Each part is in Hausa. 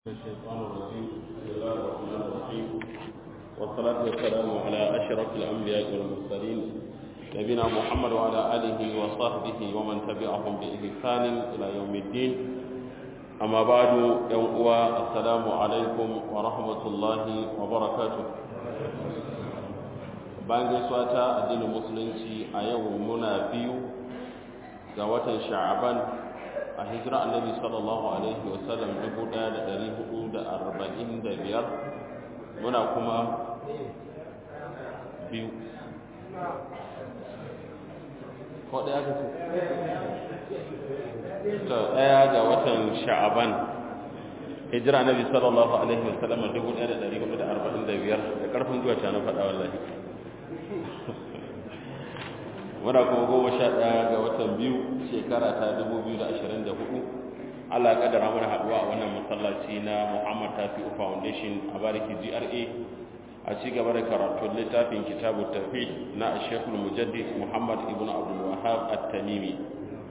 الشيطان الرجيم بسم الله الرحمن الرحيم والصلاة والسلام على أشرف الأنبياء والمرسلين نبينا محمد وعلى آله وصحبه ومن تبعهم بإحسان إلى يوم الدين أما بعد يوم السلام عليكم ورحمة الله وبركاته bayan gaisuwa ta addinin musulunci a yau muna biyu ga watan sha'aban a hijira annabi sallallahu alaihi wasallam 1445 muna kuma biyu ko daya ka ce to daya ga watan sha'aban hijira annabi sallallahu alaihi wasallam 1445 da karfin zuwa ta na faɗa wallahi muna kuma goma sha ɗaya ga watan biyu shekara ta dubu biyu da ashirin da hudu allah kadara mana haɗuwa a wannan masallaci na muhammad tafi'u foundation a bariki gra a ci gaba da karatun littafin kitabu tafi na shekul mujaddid muhammad ibn abdul wahab at-tamimi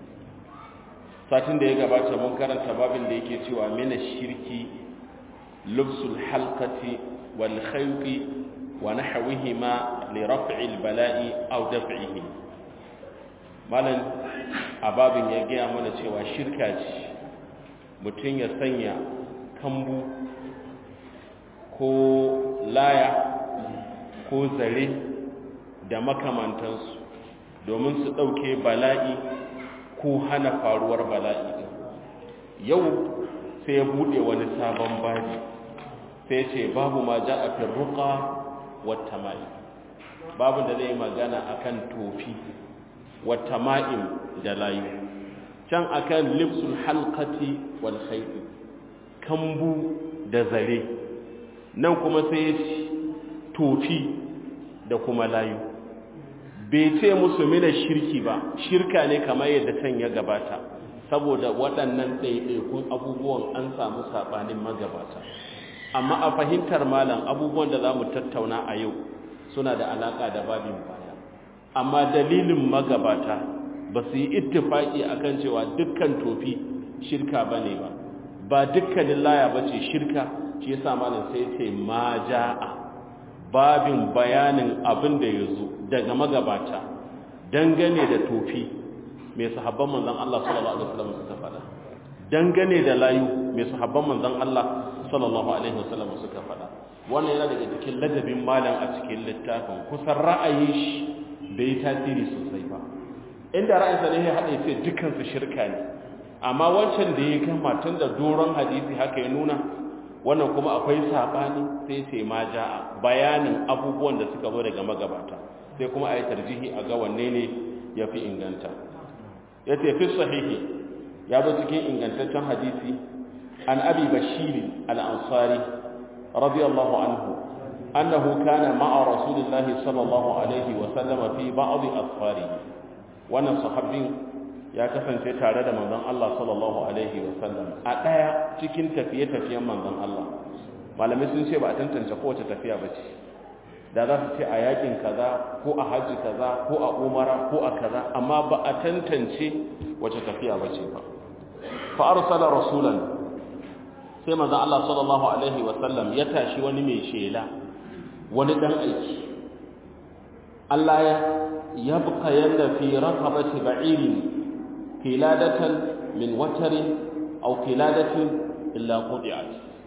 satin da ya gabata mun karanta babin da yake cewa mina shirki lubsul halqati wal khayqi wa nahwihima li raf'il bala'i aw daf'ihi malam ababin ya gaya mana cewa shirka ce mutum ya sanya kambu ko laya ko zare da makamantansu domin su ɗauke bala'i ko hana faruwar bala'i yau sai ya buɗe wani sabon babi sai ce babu ma ja a firruka wata mai babu da zai magana akan tofi wata ma'im da layu can akan lipsul halkati wal khayri kambu da zare nan kuma sai tofi da kuma layu bai ce musu mina shirki ba shirka ne kamar yadda can ya gabata saboda waɗannan ɗaiɗaikun abubuwan an samu saɓanin magabata amma a fahimtar malam abubuwan da za mu tattauna a yau suna da alaƙa da babin baya amma dalilin magabata ba su yi ittifaki akan cewa dukkan tofi shirka ba ne ba ba dukkanin laya ba ce shirka shi yasa malam sai ce ma ja'a babin bayanin abin da ya zo daga magabata dangane da tofi mai sahabban manzon Allah sallallahu alaihi wasallam suka faɗa dangane da layu mai sahabban manzon Allah sallallahu alaihi wasallam suka faɗa wannan yana daga cikin ladabin malam a cikin littafin kusan ra'ayin shi bai yi tasiri sosai ba inda ra'ayinsa ne ya haɗe ce dukansu shirka ne amma wancan da ya gama tun da doron hadisi haka ya nuna wannan kuma akwai saɓani sai ce ma ja'a bayanin abubuwan da suka zo daga magabata sai kuma a yi tarjihi a ga wanne ne ya fi inganta ya ce fi sahihi ya zo cikin ingantaccen hadisi an abi bashiri al-ansari radiyallahu anhu أنه كان مع رسول الله صلى الله عليه وسلم في بعض أطفاره وانا صحابين ya kasance tare da manzon Allah sallallahu alaihi wasallam a daya cikin tafiye-tafiyen manzon Allah malamai sun ce ba a tantance kowace tafiya ba ce da za su ce a yakin kaza ko a haji kaza ko a umara ko a kaza amma ba a tantance wace tafiya ba ce ba fa arsala rasulan sai manzon Allah sallallahu alaihi wasallam ya tashi wani mai shela wani ɗan aiki Allah ya yabqa yanda fi raqabati ba'iri kiladatan min watarin aw kiladatin illa qudiat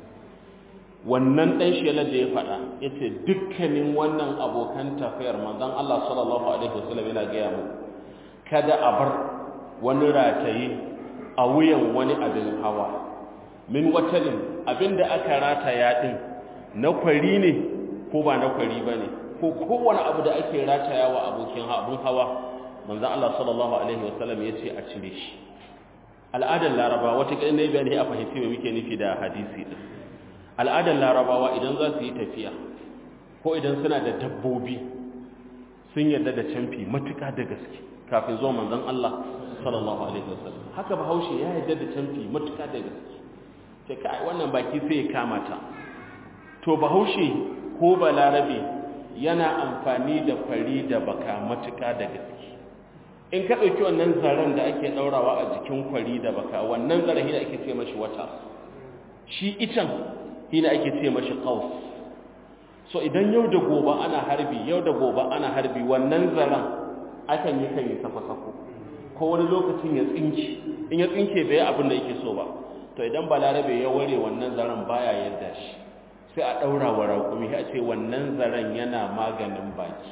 wannan ɗan shela da ya faɗa yace dukkanin wannan abokan tafiyar manzon Allah sallallahu alaihi wasallam yana ga mu kada a bar wani rataye a wuyan wani abin hawa min watarin abinda aka rataya din na kwari ne ko ba na kwari ba ne ko kowane abu da ake rataya wa abokin abun hawa manzan Allah sallallahu Alaihi wasallam ya ce a cire shi al'adar laraba wata ƙarni na bayani a fahimci mai muke nufi da hadisi ɗin al'adar larabawa idan za su yi tafiya ko idan suna da dabbobi sun yarda da camfi matuƙa da gaske kafin zuwa manzan Allah sallallahu Alaihi wasallam haka bahaushe ya yarda da camfi matuƙa da gaske ce kai wannan baki sai ya kama ta to bahaushe ko balarabe yana amfani da fari da baka matuƙa da gaske in ka ɗauki wannan zaren da ake ɗaurawa a jikin kwari da baka wannan zarahi da ake ce mashi wata shi itan shine ake ce mashi qaus so idan yau da gobe ana harbi yau da gobe ana harbi wannan zaran akan yi kan yi sako-sako ko wani lokacin ya tsinki in ya tsinke bai abin da yake so ba to idan balarabe ya ware wannan zaren baya yadda shi sai a ɗaura wa raƙumi a ce wannan zaren yana maganin baki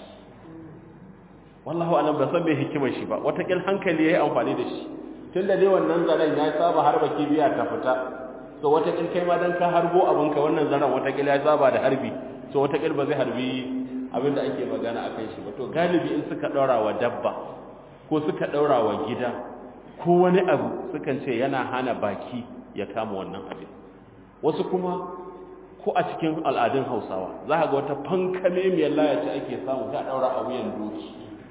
wallahu alam ba san bai hikimar shi ba watakil hankali ya yi amfani da shi tun da dai wannan zaren ya saba harba kibiya ta fita so watakil kai ma dan ka harbo abinka wannan zaren watakil ya saba da harbi so watakil ba zai harbi abin da ake magana a kan shi ba to galibi in suka ɗaura wa dabba ko suka ɗaura wa gida ko wani abu sukan ce yana hana baki ya kama wannan abin wasu kuma ko a cikin al'adun hausawa za ka ga wata fankame mai layaci ake samu ta ɗaura a wuyan doki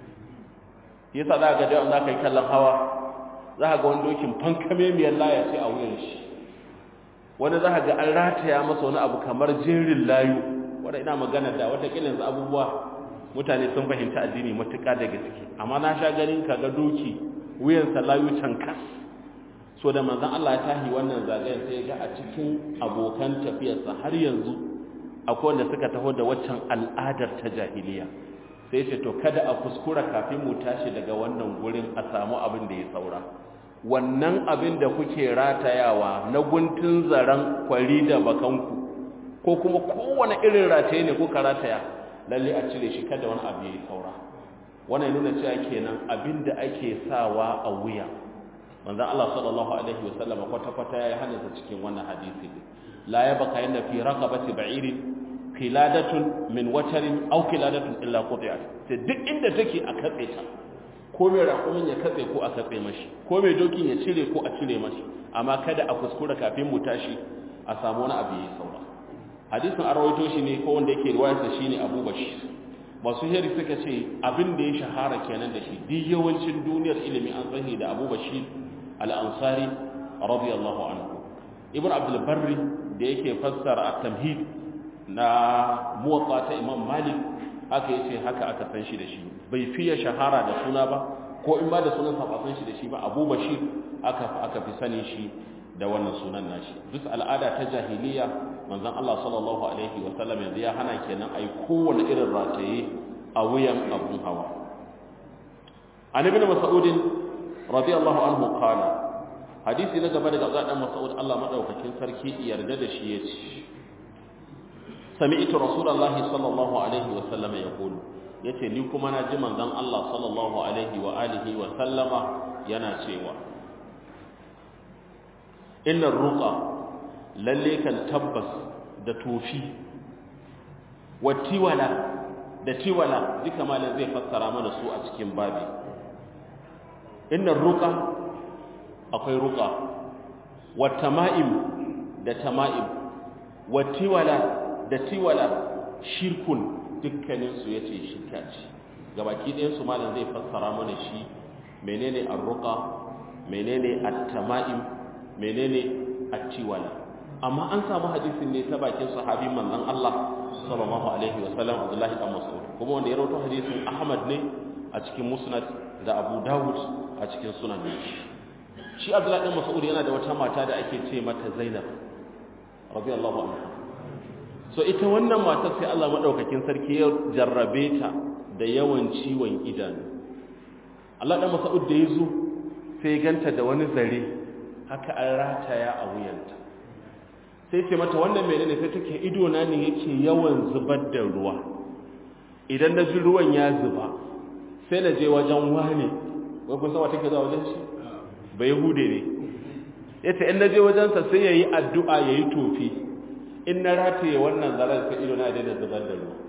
yasa za ka ga za ka yi kallon hawa za ka ga wani dokin fankame mai layaci a wuyan shi wani za ka ga an rataya masa wani abu kamar jerin layu wanda ina magana da wata kilin abubuwa mutane sun fahimta addini matuƙa daga ciki amma na sha ganin ka ga doki wuyansa layu cankas so da manzan Allah ya tahi wannan zagayen sai ga a cikin abokan tafiyarsa har yanzu akwai wanda suka taho da waccan al'adar ta jahiliya sai ce to kada a kuskura kafin mu tashi daga wannan gurin a samu abin da ya saura wannan abin da kuke ratayawa na guntun zaren kwari da bakanku ko kuma kowane irin rataye ne kuka rataya lalle a cire shi kada wani abu ya yi saura wannan nuna cewa kenan abin da ake sawa a wuya manzon Allah sallallahu alaihi wasallam kwata kwata yayi hannunsa cikin wannan hadisi la yabqa yanna fi raqabati ba'irin qiladatun min watarin aw qiladatun illa quti'at sai duk inda take a katse ta ko mai rakumin ya katse ko a katse mashi ko mai dokin ya cire ko a cire mashi amma kada a kuskura kafin mu tashi a samu wani abu yayi saura hadisin an rawaito shi ne ko wanda yake riwayarsa shine Abu Bashir masu heri suka ce abin da ya shahara kenan da shi duk yawancin duniyar ilimi an sani da Abu Bashir al-Ansari radiyallahu anhu Ibn Abdul Barri da yake fassara at-Tamhid na muwatta ta Imam Malik haka yace haka aka san shi da shi bai fiye shahara da suna ba ko in ba da sunan sa ba san shi da shi ba Abu Bashir aka aka fi sanin shi da wannan sunan nashi duk al'ada ta jahiliya manzon Allah sallallahu alaihi wa sallam yanzu ya hana kenan ai kowane irin rataye a wuyan abun hawa an ibn mas'ud radiyallahu anhu qala hadisi na gaba daga Abdullah dan Mas'ud Allah madaukakin sarki yarda da shi yace sami'tu rasulullahi sallallahu alaihi wa sallam yaqulu yace ni kuma na ji manzon Allah sallallahu alaihi wa alihi wa sallama yana cewa innar ruqa lalle kan tabbas da tofi wa tiwala da tiwala duka malam zai fassara mana su a cikin babi innar ruqa akwai ruqa wa tama'im da tama'im wa tiwala da tiwala shirkun dukkanin su yace shirka ce gabaki ɗayan su malam zai fassara mana shi menene ar-ruqa menene at-tama'im menene at-tiwala amma an samu hadisin ne ta bakin sahabi manzon Allah sallallahu alaihi wasallam Abdullahi ibn Mas'ud kuma wanda ya rawaito hadisin Ahmad ne a cikin Musnad da Abu Dawud a cikin Sunan shi Abdullahi ibn Mas'ud yana da wata mata da ake ce mata Zainab radiyallahu anha so ita wannan matar sai Allah madaukakin sarki ya jarrabe ta da yawan ciwon idanu Allah dan Mas'ud da yazo sai ganta da wani zare haka an rataya a wuyanta sai ce mata wannan menene sai take ido na ne yake yawan zubar da ruwa idan na ji ruwan ya zuba sai na je wajen wane wai kun san wa take zuwa wajen shi ba yahude ne yace in na je wajen sa sai yayi addu'a yayi tofi in na rataye wannan zaran sai ido na ya daina zubar da ruwa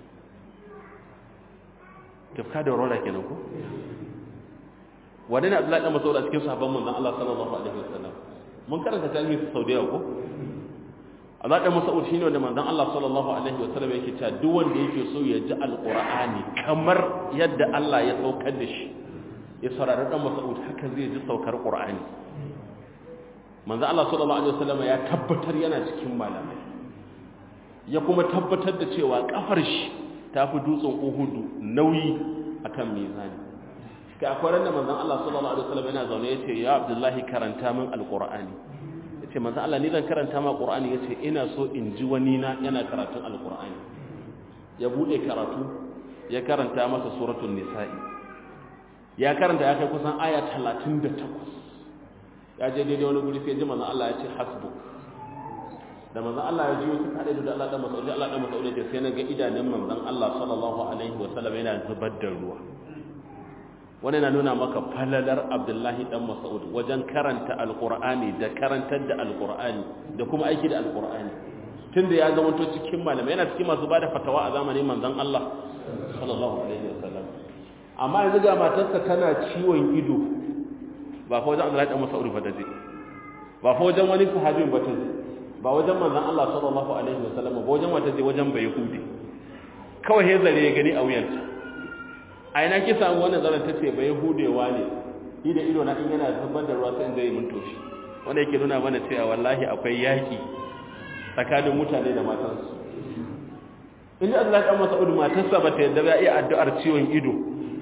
tafka da rola kenan ko wadanda Abdullahi dan Mas'ud a cikin sahabban manzon Allah sallallahu alaihi wasallam mun karanta tarihi sau da yawa ko Allah da Mas'ud shine wanda manzon Allah sallallahu alaihi wasallam yake cewa duk wanda yake so ya ji alqur'ani kamar yadda Allah ya saukar da shi ya saurari dan Mas'ud haka zai ji saukar qur'ani manzon Allah sallallahu alaihi wasallam ya tabbatar yana cikin malamai ya kuma tabbatar da cewa kafar shi ta fi dutsen Uhudu nauyi akan mizani ka akwai ran da manzon Allah sallallahu alaihi wasallam yana zaune yace ya Abdullahi karanta min alqur'ani ce manzo Allah ni zan karanta ma Qur'ani yace ina so in ji wani na yana karatun alqur'ani ya bude karatu ya karanta masa suratul nisa'i ya karanta ya kai kusan aya 38 ya je daidai wani guri sai ji manzo Allah ya ce hasbuk da manzon Allah ya jiyo suka haɗe da Allah dan Mas'ud Allah dan Mas'ud ya sai na ga idanun manzon Allah sallallahu alaihi wa sallam yana zubar da ruwa wani na nuna maka falalar Abdullahi dan Mas'ud wajen karanta alqur'ani da karantar da alqur'ani da kuma aiki da alqur'ani tunda ya zama to cikin malamai yana cikin masu bada fatawa a zamanin manzon Allah sallallahu alaihi wa sallam amma yanzu ga matarsa tana ciwon ido ba fa wajen Abdullahi dan Mas'ud ba da zai ba fa wajen wani sahabi ba ta zai ba wajen manzan Allah sallallahu alaihi wasallam ba wajen wata je wajen bai yahudi kawai he zare ya gani a wuyanta a ina ki samu wannan zaran tace bai yahudewa ne ni da ido na in yana zubar da ruwa sai in zai mun toshi wanda yake nuna mana cewa wallahi akwai yaki tsakanin mutane da matansu inda Allah dan Mas'ud matarsa ba ta yadda ba iya addu'ar ciwon ido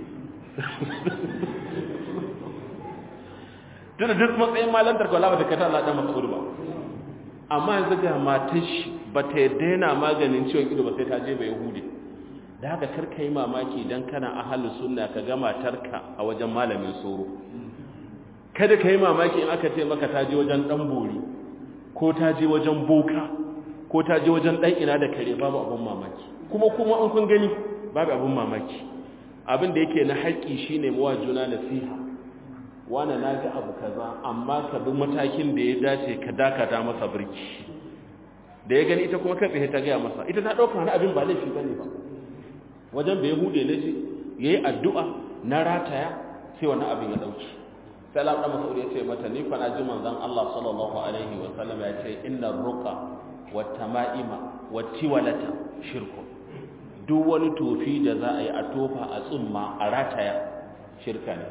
tunda duk matsayin malantar kwala ba ta kata Allah dan Mas'ud ba amma yanzu ga matar shi ba ta yadda yana maganin ciwon ido ba sai ta je ba yahudi da haka karka yi mamaki don kana ahalin sunna ka ga matarka a wajen malamin soro kada ka yi mamaki in aka ce maka ta je wajen dan bori ko ta je wajen boka ko ta je wajen dan ina da kare babu abin mamaki kuma kuma in kun gani babu abin mamaki abin da yake na haƙƙi shine mawa juna nasiha wane na ga abu kaza amma ka bi matakin da ya dace ka dakata masa birki da ya gani ita kuma kai tsaye ta gaya masa ita ta ɗauka wani abin ba laifi bane ba wajen bai hude ne ce ya yi addu'a na rataya sai wani abin ya ɗauki sai Allah ɗan masauri ya ce mata ni kwana ji manzan Allah sallallahu alaihi wa sallam ya ce inna ruka wa tama'ima wa tiwalata shirku duk wani tofi da za a yi a tofa a tsumma a rataya shirka ne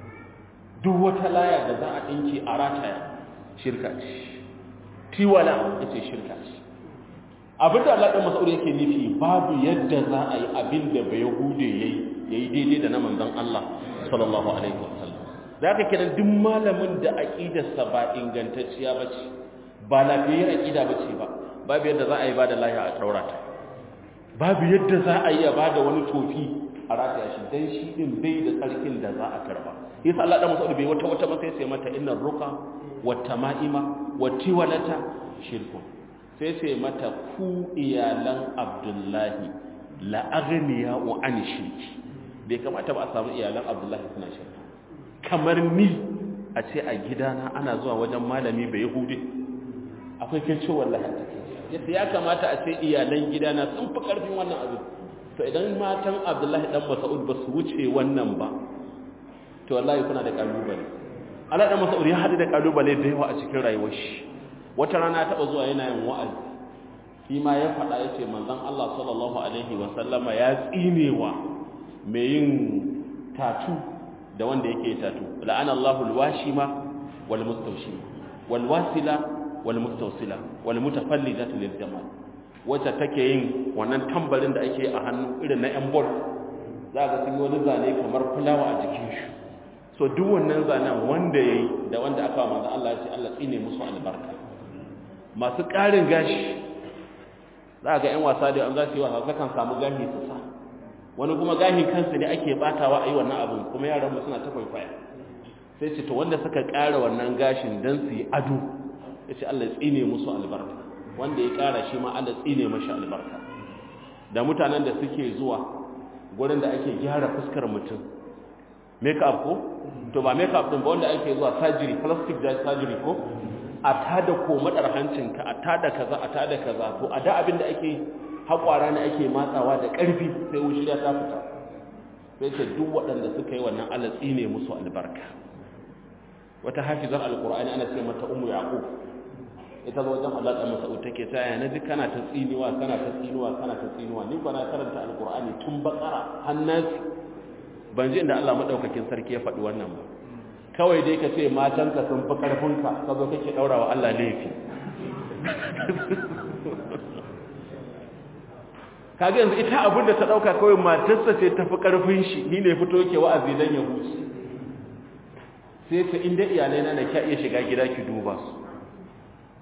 duk wata laya da za a ɗinki a rataya shirka ce tiwala ya ce shirka ce abin da Allah ɗan masauri yake nufi babu yadda za a yi abin da bai hude ya yi daidai da na manzan Allah sallallahu alaihi wasallam za ka kiran duk malamin da aƙidarsa ba ingantacciya ba ce ba lafiyayyar aƙida ba ce ba babu yadda za a yi ba da lahiya a ɗaura ta babu yadda za a yi a ba da wani tofi a rataya shi dan shi din bai da tsarkin da za a karba yasa Allah da Mas'ud bai wata wata ba sai sai mata innar ruqa wat tama'ima wat tiwalata shirkun sai sai mata ku iyalan Abdullahi la aghniya wa an shirki bai kamata ba a samu iyalan Abdullahi suna shirka kamar ni a ce a gidana ana zuwa wajen malami bai yahudi akwai kince wallahi yadda ya kamata a ce iyalan gidana sun fi karfin wannan abin to idan matan abdullahi dan mas'ud ba su wuce wannan ba to wallahi kuna da kalubale Allah dan mas'ud ya hadu da kalubale da yawa a cikin rayuwar shi wata rana ta zuwa yana yin wa'azi shi ma ya faɗa yace manzon Allah sallallahu alaihi wa sallama ya tsinewa mai yin tatu da wanda yake tatu la'ana Allahu alwashima wal mustawshima wal wasila wal mustawsila wal mutafallijatu lil jamal wacce take yin wannan tambarin da ake a hannu irin na yan bol za ga sun yi wani zane kamar fulawa a jikin shi so duk wannan zanen wanda yayi da wanda aka wa manzo Allah ya ce Allah tsine musu albarka masu ƙarin gashi za ga yan wasa da an za su yi wasa kan samu gashi su sa wani kuma gahi kansu ne ake batawa a yi wannan abin kuma yaran mu suna ta kwaikwaya sai ce to wanda suka ƙara wannan gashin dan su yi ado ya ce Allah tsine musu albarka wanda ya ƙara shi ma Allah tsine mashi albarka da mutanen da suke zuwa gurin da ake gyara fuskar mutum make up ko to ba make up din ba wanda ake zuwa surgery plastic surgery ko a tada komadar hancinka a tada kaza a tada kaza to a da abin da ake haƙwara ne ake matsawa da ƙarfi sai wushiriya ta fita sai ce duk waɗanda suka yi wannan alatsi ne musu albarka wata hafizar alƙur'ani ana ce mata umu yaƙub ita zo wajen Allah ɗan masa'ud take ta yana ji kana ta tsiniwa kana ta tsiniwa kana ta tsiniwa ni ba na karanta alƙur'ani tun bakara hannasi ban ji inda Allah maɗaukakin sarki ya faɗi wannan ba kawai dai ka ce matanka sun fi ƙarfinka ka zo kake ɗaura wa Allah laifi kaga yanzu ita abin da ta dauka kawai matarsa ce tafi karfin shi ni ne fito yake wa'azi dan ya huce sai ta inda iyalai na da kya iya shiga gida ki duba su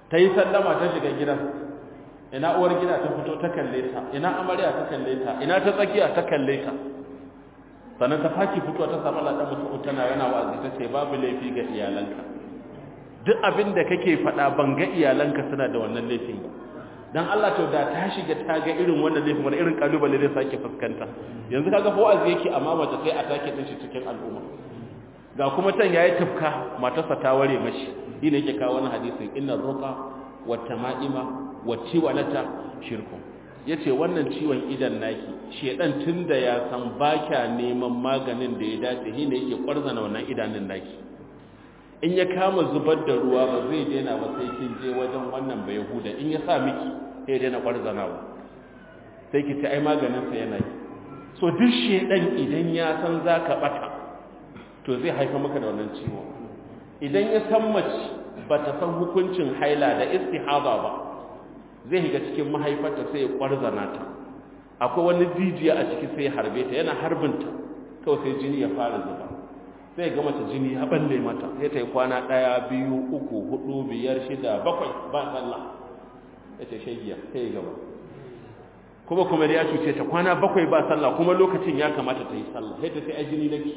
ta yi sallama ta shiga gidan ina uwar gida ta fito ta kalle ta ina amarya ta kalle ta ina ta tsakiya ta kalle ta sannan ta faki fito ta samu ladan musu tana yana wa'azi ta ce babu laifi ga iyalanka duk abin da kake faɗa ban ga iyalanka suna da wannan laifin ba dan Allah to da ta shiga ta ga irin wannan laifin wani irin kalubale zai sake fuskanta yanzu kaga fa wa'azi yake amma mace sai a take din shi cikin al'umma ga kuma tan yayi tufka matarsa ta ware mashi shi ne yake kawo wani hadisin inna ruqa wa tama'ima wa tiwalata shirku yace wannan ciwon idan naki shedan tunda ya san baka neman maganin da ya dace shi ne yake kwarzana wannan idanun naki in ya kama zubar da ruwa ba zai daina ba sai kin je wajen wannan bai huda in ya sa miki sai ya daina kwarzanawa sai ki ta ai maganin sa yana yi so duk shedan idan ya san zaka bata to zai haifa maka da wannan ciwo idan ya san mace bata san hukuncin haila da istihaba ba zai higa cikin mahaifarta sai ya kwarzana ta akwai wani jijiya a ciki sai ya harbe ta yana harbinta kawai sai jini ya fara zuba sai ga mace jini ya balle mata sai ta yi kwana ɗaya biyu uku hudu biyar shida bakwai ba sallah ya ce shagiya sai ya gaba kuma kuma da ya cuce ta kwana bakwai ba sallah kuma lokacin ya kamata ta yi sallah sai ta sai a jini nake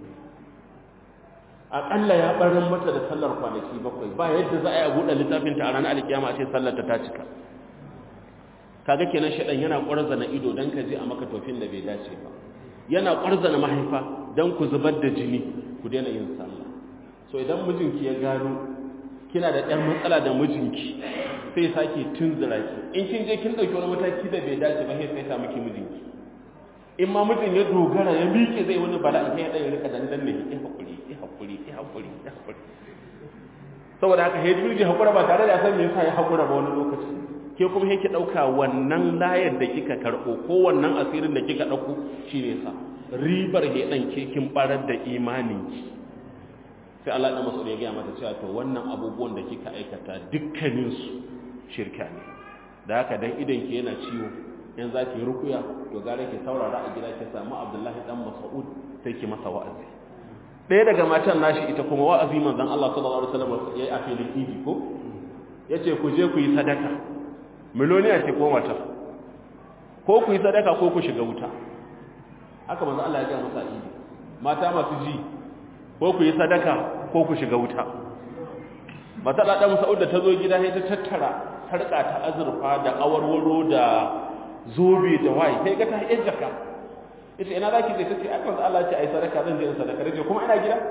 aƙalla ya ɓarin mata da sallar kwanaki bakwai ba yadda za a yi a buɗe littafinta a ranar alkiyama a ce sallar ta ta cika kaga kenan shaɗan yana ƙwarzana ido don ka je a maka tofin da bai dace ba yana ƙwarzana mahaifa don ku zubar da jini ku daina yin sallah so idan mijinki ya gano kina da ɗan matsala da mijinki sai sake tunzura ki in kin je kin ɗauki wani mataki da bai dace ba sai sai ta miki mijinki in ma mijin ya dogara ya miƙe zai wani bala'i sai ya ɗaya rika dandan ne ya haƙuri ya haƙuri ya haƙuri ya haƙuri saboda haka ya jirgi haƙura ba tare da san me yasa ya haƙura ba wani lokaci ke kuma yake ɗauka wannan layar da kika karɓo ko wannan asirin da kika ɗauko shi ne sa ribar ya ɗan ke kin ɓarar da imaninki sai Allah ɗan masu ya gaya mata cewa to wannan abubuwan da kika aikata dukkaninsu shirka ne da haka dan idan ki yana ciwo in za ki rukuya to gara ki saurara a gida ki samu abdullahi dan mas'ud sai ki masa wa'azi ɗaya daga matan nashi ita kuma wa'azi manzon Allah sallallahu alaihi wasallam yayi a filin idi ko yace ku je ku yi sadaka miloniya ce ko mata ko ku yi sadaka ko ku shiga wuta haka manzon Allah ya ga masa idi mata masu ji ko ku yi sadaka ko ku shiga wuta mata da dan Mas'ud da ta zo gida sai ta tattara sarka ta azurfa da awarwaro da zobe da waye sai ga ta yin jaka ita ina zaki je tace ai manzo Allah ce ai sadaka zan je in sadaka rage kuma ina gida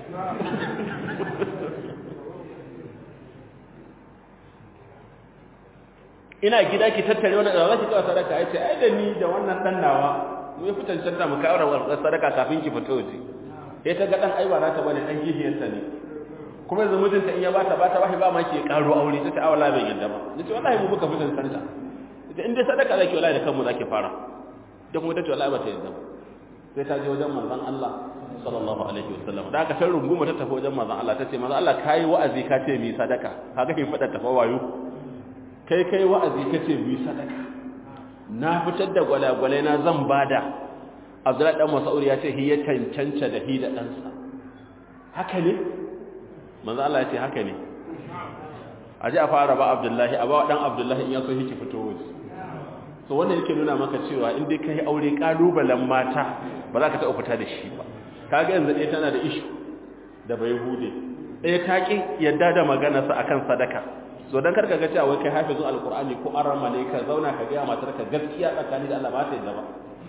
ina gida ki tattare wannan da zaki kawo sadaka yace ai da ni da wannan dan nawa mu yi fitan canta mu kawo wannan sadaka kafin ki fito waje sai ta ga dan ai ba za ta bane dan gihiyarta ne kuma yanzu mijinta in ya bata bata bashi ba ma ke karo aure ta ta awala bai yadda ba nace wallahi mu muka fitan canta ita in dai sadaka zaki wallahi da kanmu zaki fara da kuma tace wallahi bata yadda sai ta je wajen manzon Allah sallallahu alaihi wasallam da aka san runguma ta tafi wajen manzon Allah tace manzon Allah kai wa'azi ka ce mi sadaka kaga kin fada tafa wayo kai kai wa'azi ka ce mi sadaka na fitar da gwalagwalai na zan bada Abdullahi dan Mas'ud ya ce hi ya cancanta da hi da ɗansa haka ne manzon Allah ya ce haka ne aje a fara ba Abdullahi a ba dan Abdullahi in ya so yake fito waje so wannan yake nuna maka cewa in dai kai aure kalubalen mata ba za ka taɓa fita da shi ba kaga yanzu ɗaya tana da ishu da bai hude ɗaya ta ƙi yadda da maganarsa akan sadaka so dan karka ga cewa wai kai hafizun alqur'ani ko arama ne ka zauna ka ga matar ka gaskiya tsakani da Allah ba ta yadda ba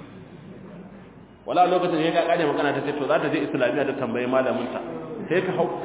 wala lokacin ya ga kare magana ta ce to za ta je islamiyya ta tambayi malamin ta sai ka hau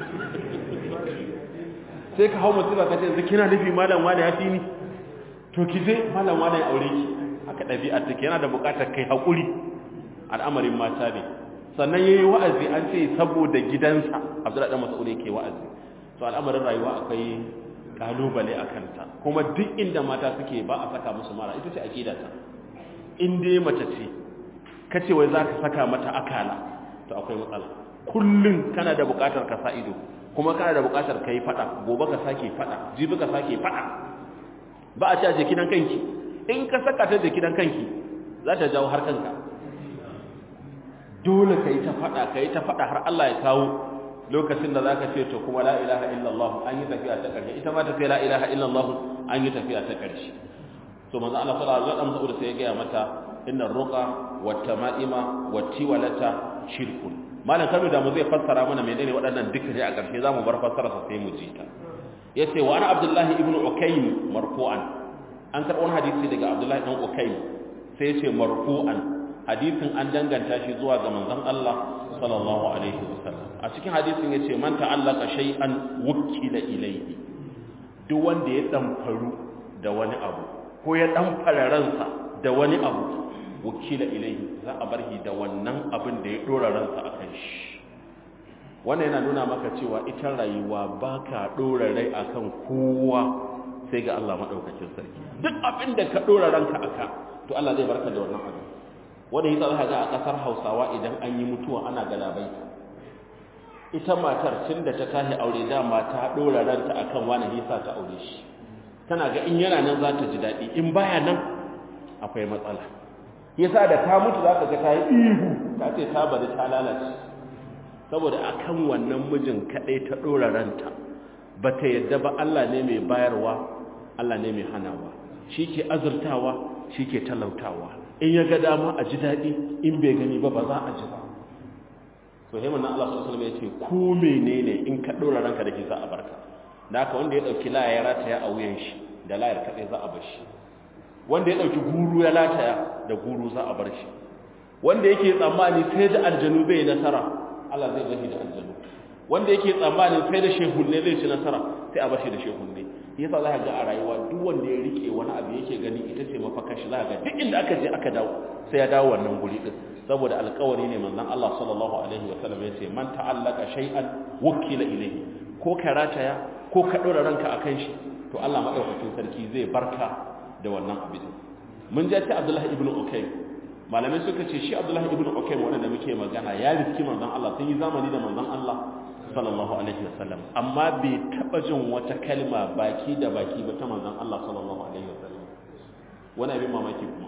sai ka hau mutum ka ce yanzu kina nufi malam wani ya fi ni to ki je malam wani ya aure ki haka ɗabi'a take yana da buƙatar kai haƙuri al'amarin mata ne sannan yayi wa'azi an ce saboda gidansa Abdullahi dan Mas'ud yake wa'azi to al'amarin rayuwa akwai kalubale a kanta kuma duk inda mata suke ba a saka musu mara ita ce aqida ta in dai mace ce kace wai zaka saka mata akala to akwai matsala kullun kana da buƙatar ka sa ido kuma kana da buƙatar kai fada gobe ka sake fada jibi ka sake fada ba a ce a jikinan kanki in ka saka ta jikinan kanki za ta jawo har kanka dole ka yi ta faɗa ka yi ta faɗa har Allah ya kawo lokacin da zaka ce to kuma la ilaha illallah an yi tafiya ta ƙarshe ita ma ta ce la ilaha illallah an yi tafiya ta ƙarshe to manzo Allah sallallahu alaihi wasallam sai ya ga mata innar ruqa wat tama'ima wat tiwalata shirkun malam kanu da mu zai fassara mana menene waɗannan duka dai a ƙarshe zamu bar fassara sa sai mu ji ta yace wa ana abdullahi ibnu ukaym marfu'an an karɓo hadisi daga abdullahi dan ukaym sai yace marfu'an hadisin an danganta shi zuwa ga manzon Allah sallallahu alaihi wasallam a cikin hadisin yace man ta'allaka shay'an wukila ilayhi duk wanda ya damfaru da wani abu ko ya damfara ransa da wani abu wukila ilayhi za a bar shi da wannan abin da ya dora ransa akan shi wannan yana nuna maka cewa ita rayuwa baka dora rai akan kowa sai ga Allah madaukakin sarki duk abin da ka dora ranka aka to Allah zai barka da wannan abin wanda yasa za ga a kasar Hausawa idan an yi mutuwa ana galabaita ita matar tun da ta tashi aure dama ta dora ranta akan wani hisa ta aure shi tana ga in yana nan za ta ji daɗi in baya nan akwai matsala yasa da ta mutu za ka ga ta yi ihu ta ce ta bari ta lalace saboda akan wannan mijin kaɗai ta dora ranta ba ta yadda ba Allah ne mai bayarwa Allah ne mai hanawa shi ke azurtawa shi ke talautawa in ya ga dama a ji daɗi in bai gani ba ba za a ji ba so haimun na Allah sallallahu alaihi ya ce ko menene in ka ɗora ranka da shi za a barka da haka wanda ya ɗauki laya ya rataya a wuyan shi da layar kaɗai za a bar shi wanda ya ɗauki guru ya lataya da guru za a bar shi wanda yake tsammani sai da aljanu bai nasara Allah zai bashi da aljanu wanda yake tsammani sai da shehunne zai ci nasara sai a bashi da shehunne yasa za ka ga a rayuwa duk wanda ya rike wani abu yake gani ita ce mafakar shi za ka ga duk inda aka je aka dawo sai ya dawo wannan guri din saboda alƙawari ne manzon Allah sallallahu alaihi wa sallam yace man ta'allaka shay'an wukila ilayhi ko ka rataya ko ka dora ranka akan shi to Allah madaukakin sarki zai barka da wannan abin mun ji ta Abdullah ibn Ukaym malamai suka ce shi Abdullah ibn Ukaym wanda muke magana ya riski manzon Allah sun yi zamani da manzon Allah sallallahu alaihi wasallam amma bai taba jin wata kalma baki da baki ba ta manzon Allah sallallahu alaihi wasallam wani abin mamaki kuma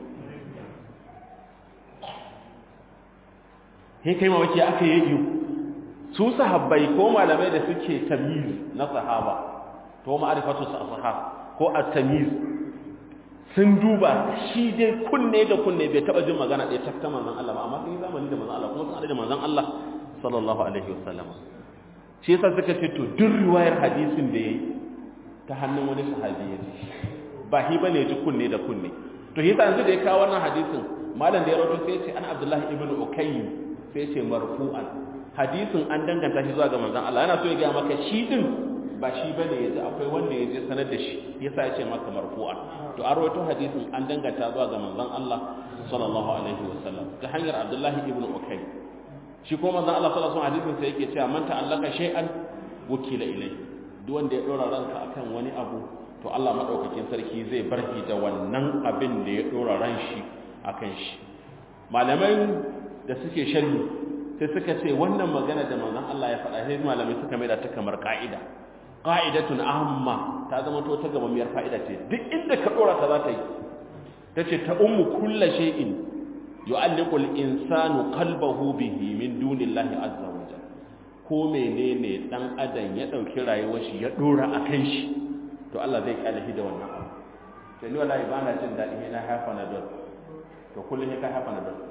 he kai mamaki aka yi yi su sahabbai ko malamai da suke tamyiz na sahaba to ma'rifatu sahaba ko at-tamyiz sun duba shi dai kunne da kunne bai taba jin magana ɗaya ta manzon Allah ba amma sun yi zamani da manzon Allah kuma sun da manzon Allah sallallahu alaihi wasallam shi yasa suka ce to duk riwayar hadisin da yayi ta hannun wani sahabi ya ji ba hi bane ji kunne da kunne to yasa yanzu da ya kawo wannan hadisin malam da ya rawaito sai ya ce an Abdullahi ibn Ukaym sai ya ce marfu'an hadisin an danganta shi zuwa ga manzon Allah yana so ya ga maka shi din ba shi bane yaji akwai wanda ya je sanar da shi yasa ya ce maka marfu'an to an rawaito hadisin an danganta zuwa ga manzon Allah sallallahu alaihi wasallam ta hanyar Abdullahi ibn Ukaym shi ko manzon Allah sallallahu alaihi wasallam sai yake cewa man ta'allaka shay'an wukila ilai duk wanda ya dora ranka akan wani abu to Allah madaukakin sarki zai barki da wannan abin da ya dora ran shi akan shi malamai da suke sharhi sai suka ce wannan magana da manzon Allah ya faɗa sai malamai suka mai da ta kamar ka'ida qa'idatun amma ta zama to ta gamammiyar fa'ida ce duk inda ka dora ta za ta yi tace ta ummu kullu shay'in yu'alliqul insanu qalbahu bihi min dunillahi azza wa jalla ko menene dan adam ya dauki rayuwar shi ya dora akan shi to Allah zai kyale shi da wannan abu to ni wallahi ba na jin dadi na hafa na don to kullun ka hafa na don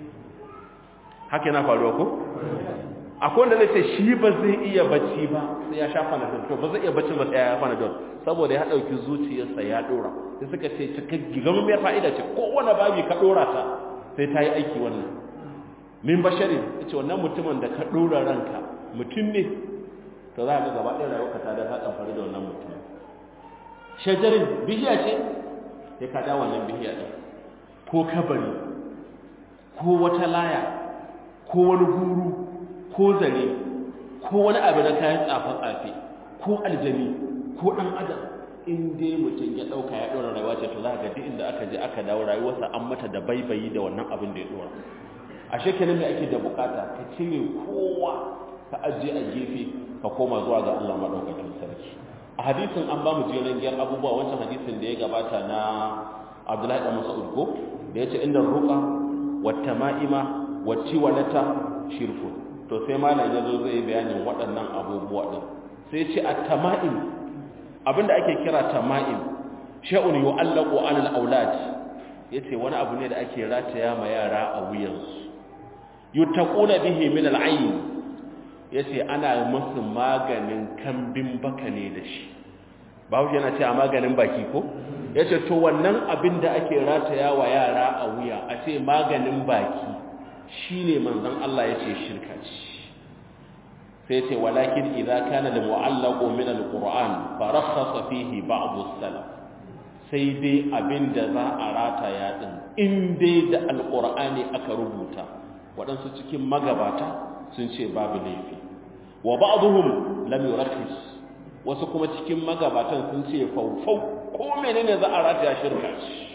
haka yana faruwa ko akwai wanda zai ce shi ba zai iya bacci ba sai ya shafa na don to ba zai iya bacci ba sai ya hafa na don saboda ya dauki zuciyarsa ya dora sai suka ce cikakki gamin fa'ida ce kowane babi ka dora ta sai ta yi aiki wannan min basharin ce wannan mutumin da ka ɗora ranka mutum ne to za a ga gaba ɗaya rayuwa ta da ta ɗanfari da wannan mutum shajarin bihiya ce sai ka da wannan bihiya ɗin ko kabari ko wata laya ko wani guru ko zare ko wani abu na kayan tsafe-tsafe ko aljani ko ɗan adam in dai mutum ya ɗauka ya ɗora rayuwa ce to za ga duk inda aka je aka dawo rayuwarsa an mata da baibayi da wannan abin da ya ɗora a shekarun da ake da bukata ka cire kowa ka ajiye a gefe ka koma zuwa ga Allah maɗaukakin sarki a hadisin an ba mu jerin giyar abubuwa wancan hadisin da ya gabata na Abdullahi da Mas'ud ko da yace inda ruqa wat tama'ima wat tiwalata shirku to sai malam ya zo zai bayanin waɗannan abubuwa ɗin sai ce a tama'im abinda ake kira tama'im sha'un yu'allaqu 'ala al-awlad yace wani abu ne da ake rataya ma yara a wuyansu yuttaquna bihi min al-'ayn yace ana musu maganin kambin baka ne da shi bawo yana ce a maganin baki ko yace to wannan abin da ake rataya wa yara a wuya a ce maganin baki shine manzon Allah yace shirka ce sai ce walakin idza kana da mu'allaqu min al-qur'an fa rakhasa fihi ba'd as-salaf sai dai abin da za a rataya din in dai da alƙur'ani aka rubuta waɗansu cikin magabata sun ce babu laifi wa ba'dhum lam yurakhis wasu kuma cikin magabatan sun ce faufau ko menene za a rataya shirka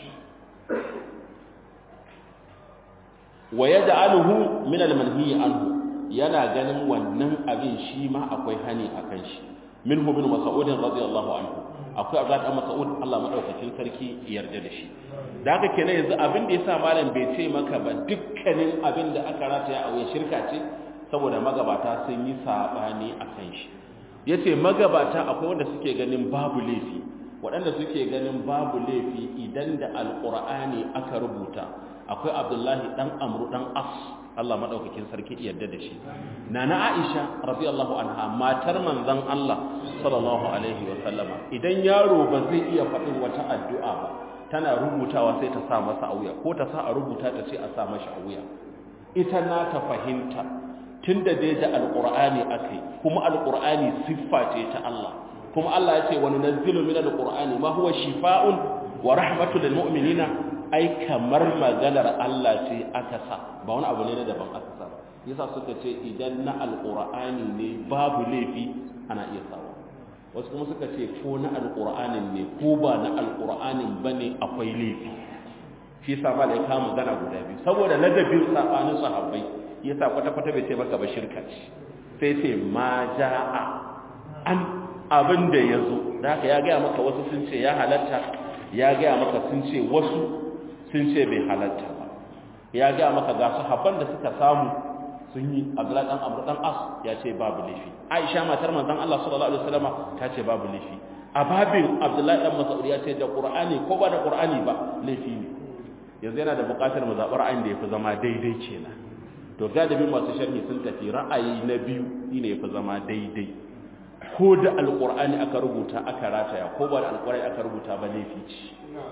wa yaj'aluhu min al-manhi anhu yana ganin wannan abin shi ma akwai hani akan shi minhu bin mas'ud radiyallahu anhu akwai Abdullah dan Mas'ud Allah madaukakin sarki yarda da shi da haka kenan yanzu abin da yasa malam bai ce maka ba dukkanin abin da aka rataya a wuya shirka ce saboda magabata sun yi sabani akan shi yace magabata akwai wanda suke ganin babu laifi waɗanda suke ganin babu laifi idan da alqur'ani aka rubuta akwai Abdullahi dan Amru dan As Allah madaukakin sarki yarda da shi nana Aisha radiyallahu anha matar manzon Allah sallallahu alaihi wa sallama idan yaro ba zai iya faɗin wata addu'a ba tana rubutawa sai ta sa masa a wuya ko ta sa a rubuta ta ce a sa mashi a wuya ita na ta fahimta tunda dai da alqur'ani akai kuma alqur'ani siffa ce ta Allah kuma Allah ya ce wa nunazzilu min alqur'ani ma huwa shifaa'un wa rahmatul lil mu'minina ai kamar maganar Allah ce aka sa ba wani abu ne na daban aka sa yasa suka ce idan na alqur'ani ne babu laifi ana iya sawa wasu kuma suka ce ko na alqur'anin ne ko ba na alqur'anin bane akwai laifi shi yasa ba da ya kama magana guda biyu saboda ladabin sabanin sahabbai yasa kwata kwata bai ce maka ba shirka ce sai ce ma ja'a an abin da ya zo da haka ya gaya maka wasu sun ce ya halatta ya gaya maka sun ce wasu sun ce bai halatta ba ya ga maka ga sahabban da suka samu sun yi Abdullahi dan Amr dan As ya ce babu laifi Aisha matar manzon Allah sallallahu alaihi wasallam ta ce babu laifi a babin Abdullahi dan Mas'ud ya ce da Qur'ani ko ba da Qur'ani ba laifi ne yanzu yana da buƙatar mu zaɓi ra'ayin da yafi zama daidai kenan to galibin masu sharhi sun tafi ra'ayi na biyu shine yafi zama daidai ko da alqur'ani aka rubuta aka rataya ko ba da alqur'ani aka rubuta ba laifi ce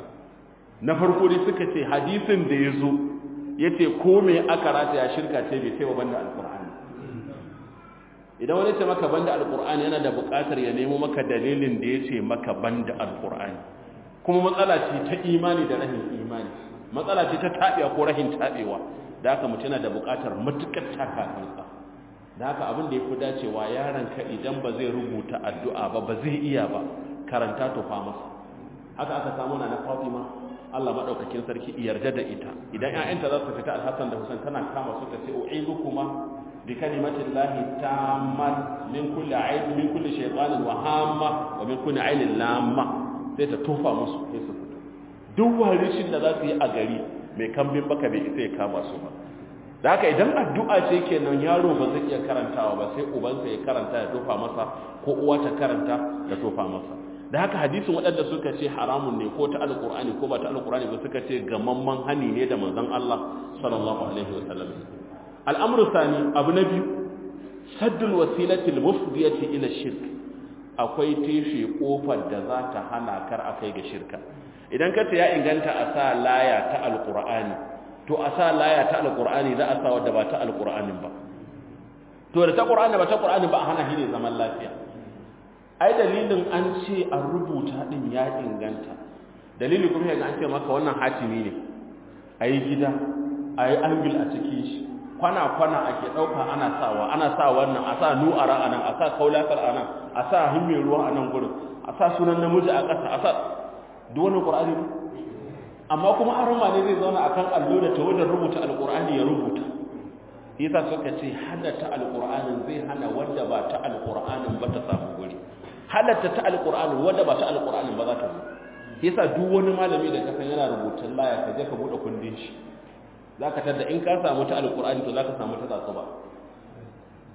na farko dai suka ce hadisin da ya zo ya ce ko mai aka rata ya shirka ce bai sai wa banda alkur'ani idan wani ce maka banda alkur'ani yana da buƙatar ya nemo maka dalilin da ya ce maka banda alkur'ani kuma matsala ce ta imani da rahin imani matsala ce ta taɓewa ko rahin taɓewa da haka mutum yana da buƙatar matuƙar takakansa da haka abin da ya fi dacewa yaronka idan ba zai rubuta addu'a ba ba zai iya ba karanta tufa masa haka aka samu na na fatima Allah madaukakin sarki yarda da ita idan ƴaƴanta za su fita Al-Hassan da Hussein tana kama su ta ce u'izukuma bi kalimatin lahi tammat min kulli aib min kulli shaytanin wa hamma wa min kulli ainin lamma sai ta tofa musu sai su fito duk warishin da za su yi a gari mai kambin baka bai isa ya kama su ba da haka idan addu'a ce kenan yaro ba zai iya karantawa ba sai ubansa ya karanta ya tofa masa ko uwa ta karanta da tofa masa da haka hadisin waɗanda suka ce haramun ne ko ta alƙur'ani ko ba ta alƙur'ani ba suka ce gamamman hani ne da manzon Allah sallallahu alaihi wasallam al'amru sani abu na biyu saddul wasilati al-mufdiyati ila shirk akwai teshe kofar da za ta hana kar akai ga shirka idan ka ce ya inganta a sa laya ta alƙur'ani to a sa laya ta alƙur'ani za a sa wadda ba ta alƙur'anin ba to da ta ƙur'ani ba ta ƙur'ani ba a hana shi ne zaman lafiya ai dalilin an ce a rubuta din ya inganta dalili kuma yaga an ce maka wannan hatimi ne ayi gida ayi angil a cikin shi kwana kwana ake dauka ana sawa ana sa wannan a sa nu'ara anan a sa kaulatar anan a sa himme ruwa anan gurin a sa sunan namiji a ƙasa a sa duk wannan qur'ani ne amma kuma arma ne zai zauna akan allo da tawadar rubuta alqur'ani ya rubuta yasa suka ce halatta alqur'anin zai hana wanda ba ta alqur'anin ba ta samu guri halatta ta alqur'ani wanda ba ta alqur'ani ba za ta zo yasa duk wani malami da kasan yana rubutun laya ka je ka bude kundin shi zaka tada in ka samu ta alqur'ani to zaka samu ta tsatsuba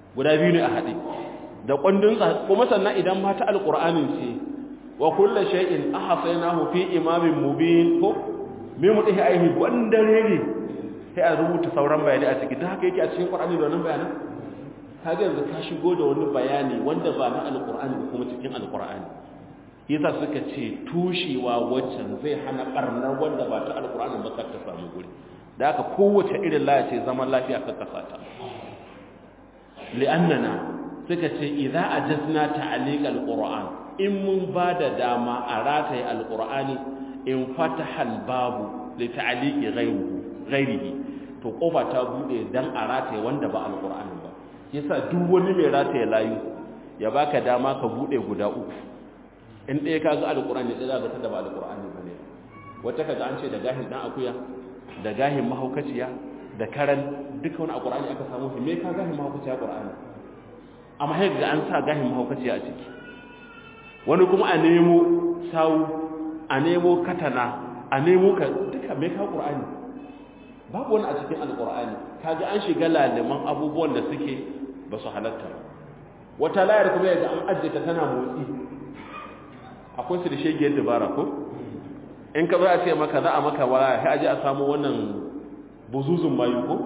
guda biyu ne a haɗe da kwandon kuma sannan idan mata alqur'anin ce wa kullu shay'in ahsaynahu fi imamin mubin ko me mu dai aihi gwandare ne sai a rubuta sauran bayani a ciki dan haka yake a cikin qur'ani da wannan bayanan kaga yanzu ka shigo da wani bayani wanda ba na alqur'ani ba kuma cikin alqur'ani yasa suka ce tushewa waccan zai hana barnar wanda ba ta alqur'ani ba kar ta samu guri da haka kowace irin laya ce zaman lafiya ka kasa ta li'annana suka ce idza ajazna ta'liq alquran in mun bada dama a rataye alqurani in fataha albabu li ta'liqi ghayrihi ghayrihi to kofa ta bude dan a rataye wanda ba alqurani ba yasa duk wani mai rataye layu ya baka dama ka bude guda uku in ɗaya kaga alqurani ɗaya zaka tada ba alqurani bane wata kaga an ce da gahin dan akuya da gahin mahaukaciya da karan duka wani alqurani aka samu shi me ka gahin mahaukaciya qur'ani amma sai ga an sa gahin mahaukaciya a ciki wani kuma a nemo sawu a nemo katana a nemo ka duka mai ka ƙur'ani babu wani a cikin alƙur'ani kaga an shiga laliman abubuwan da suke ba su halatta ba wata layar kuma yaga an ajiye ta tana motsi akwai su da shegiyar dabara ko in ka za a ce maka za a maka waya sai aje a samu wannan buzuzun mayu ko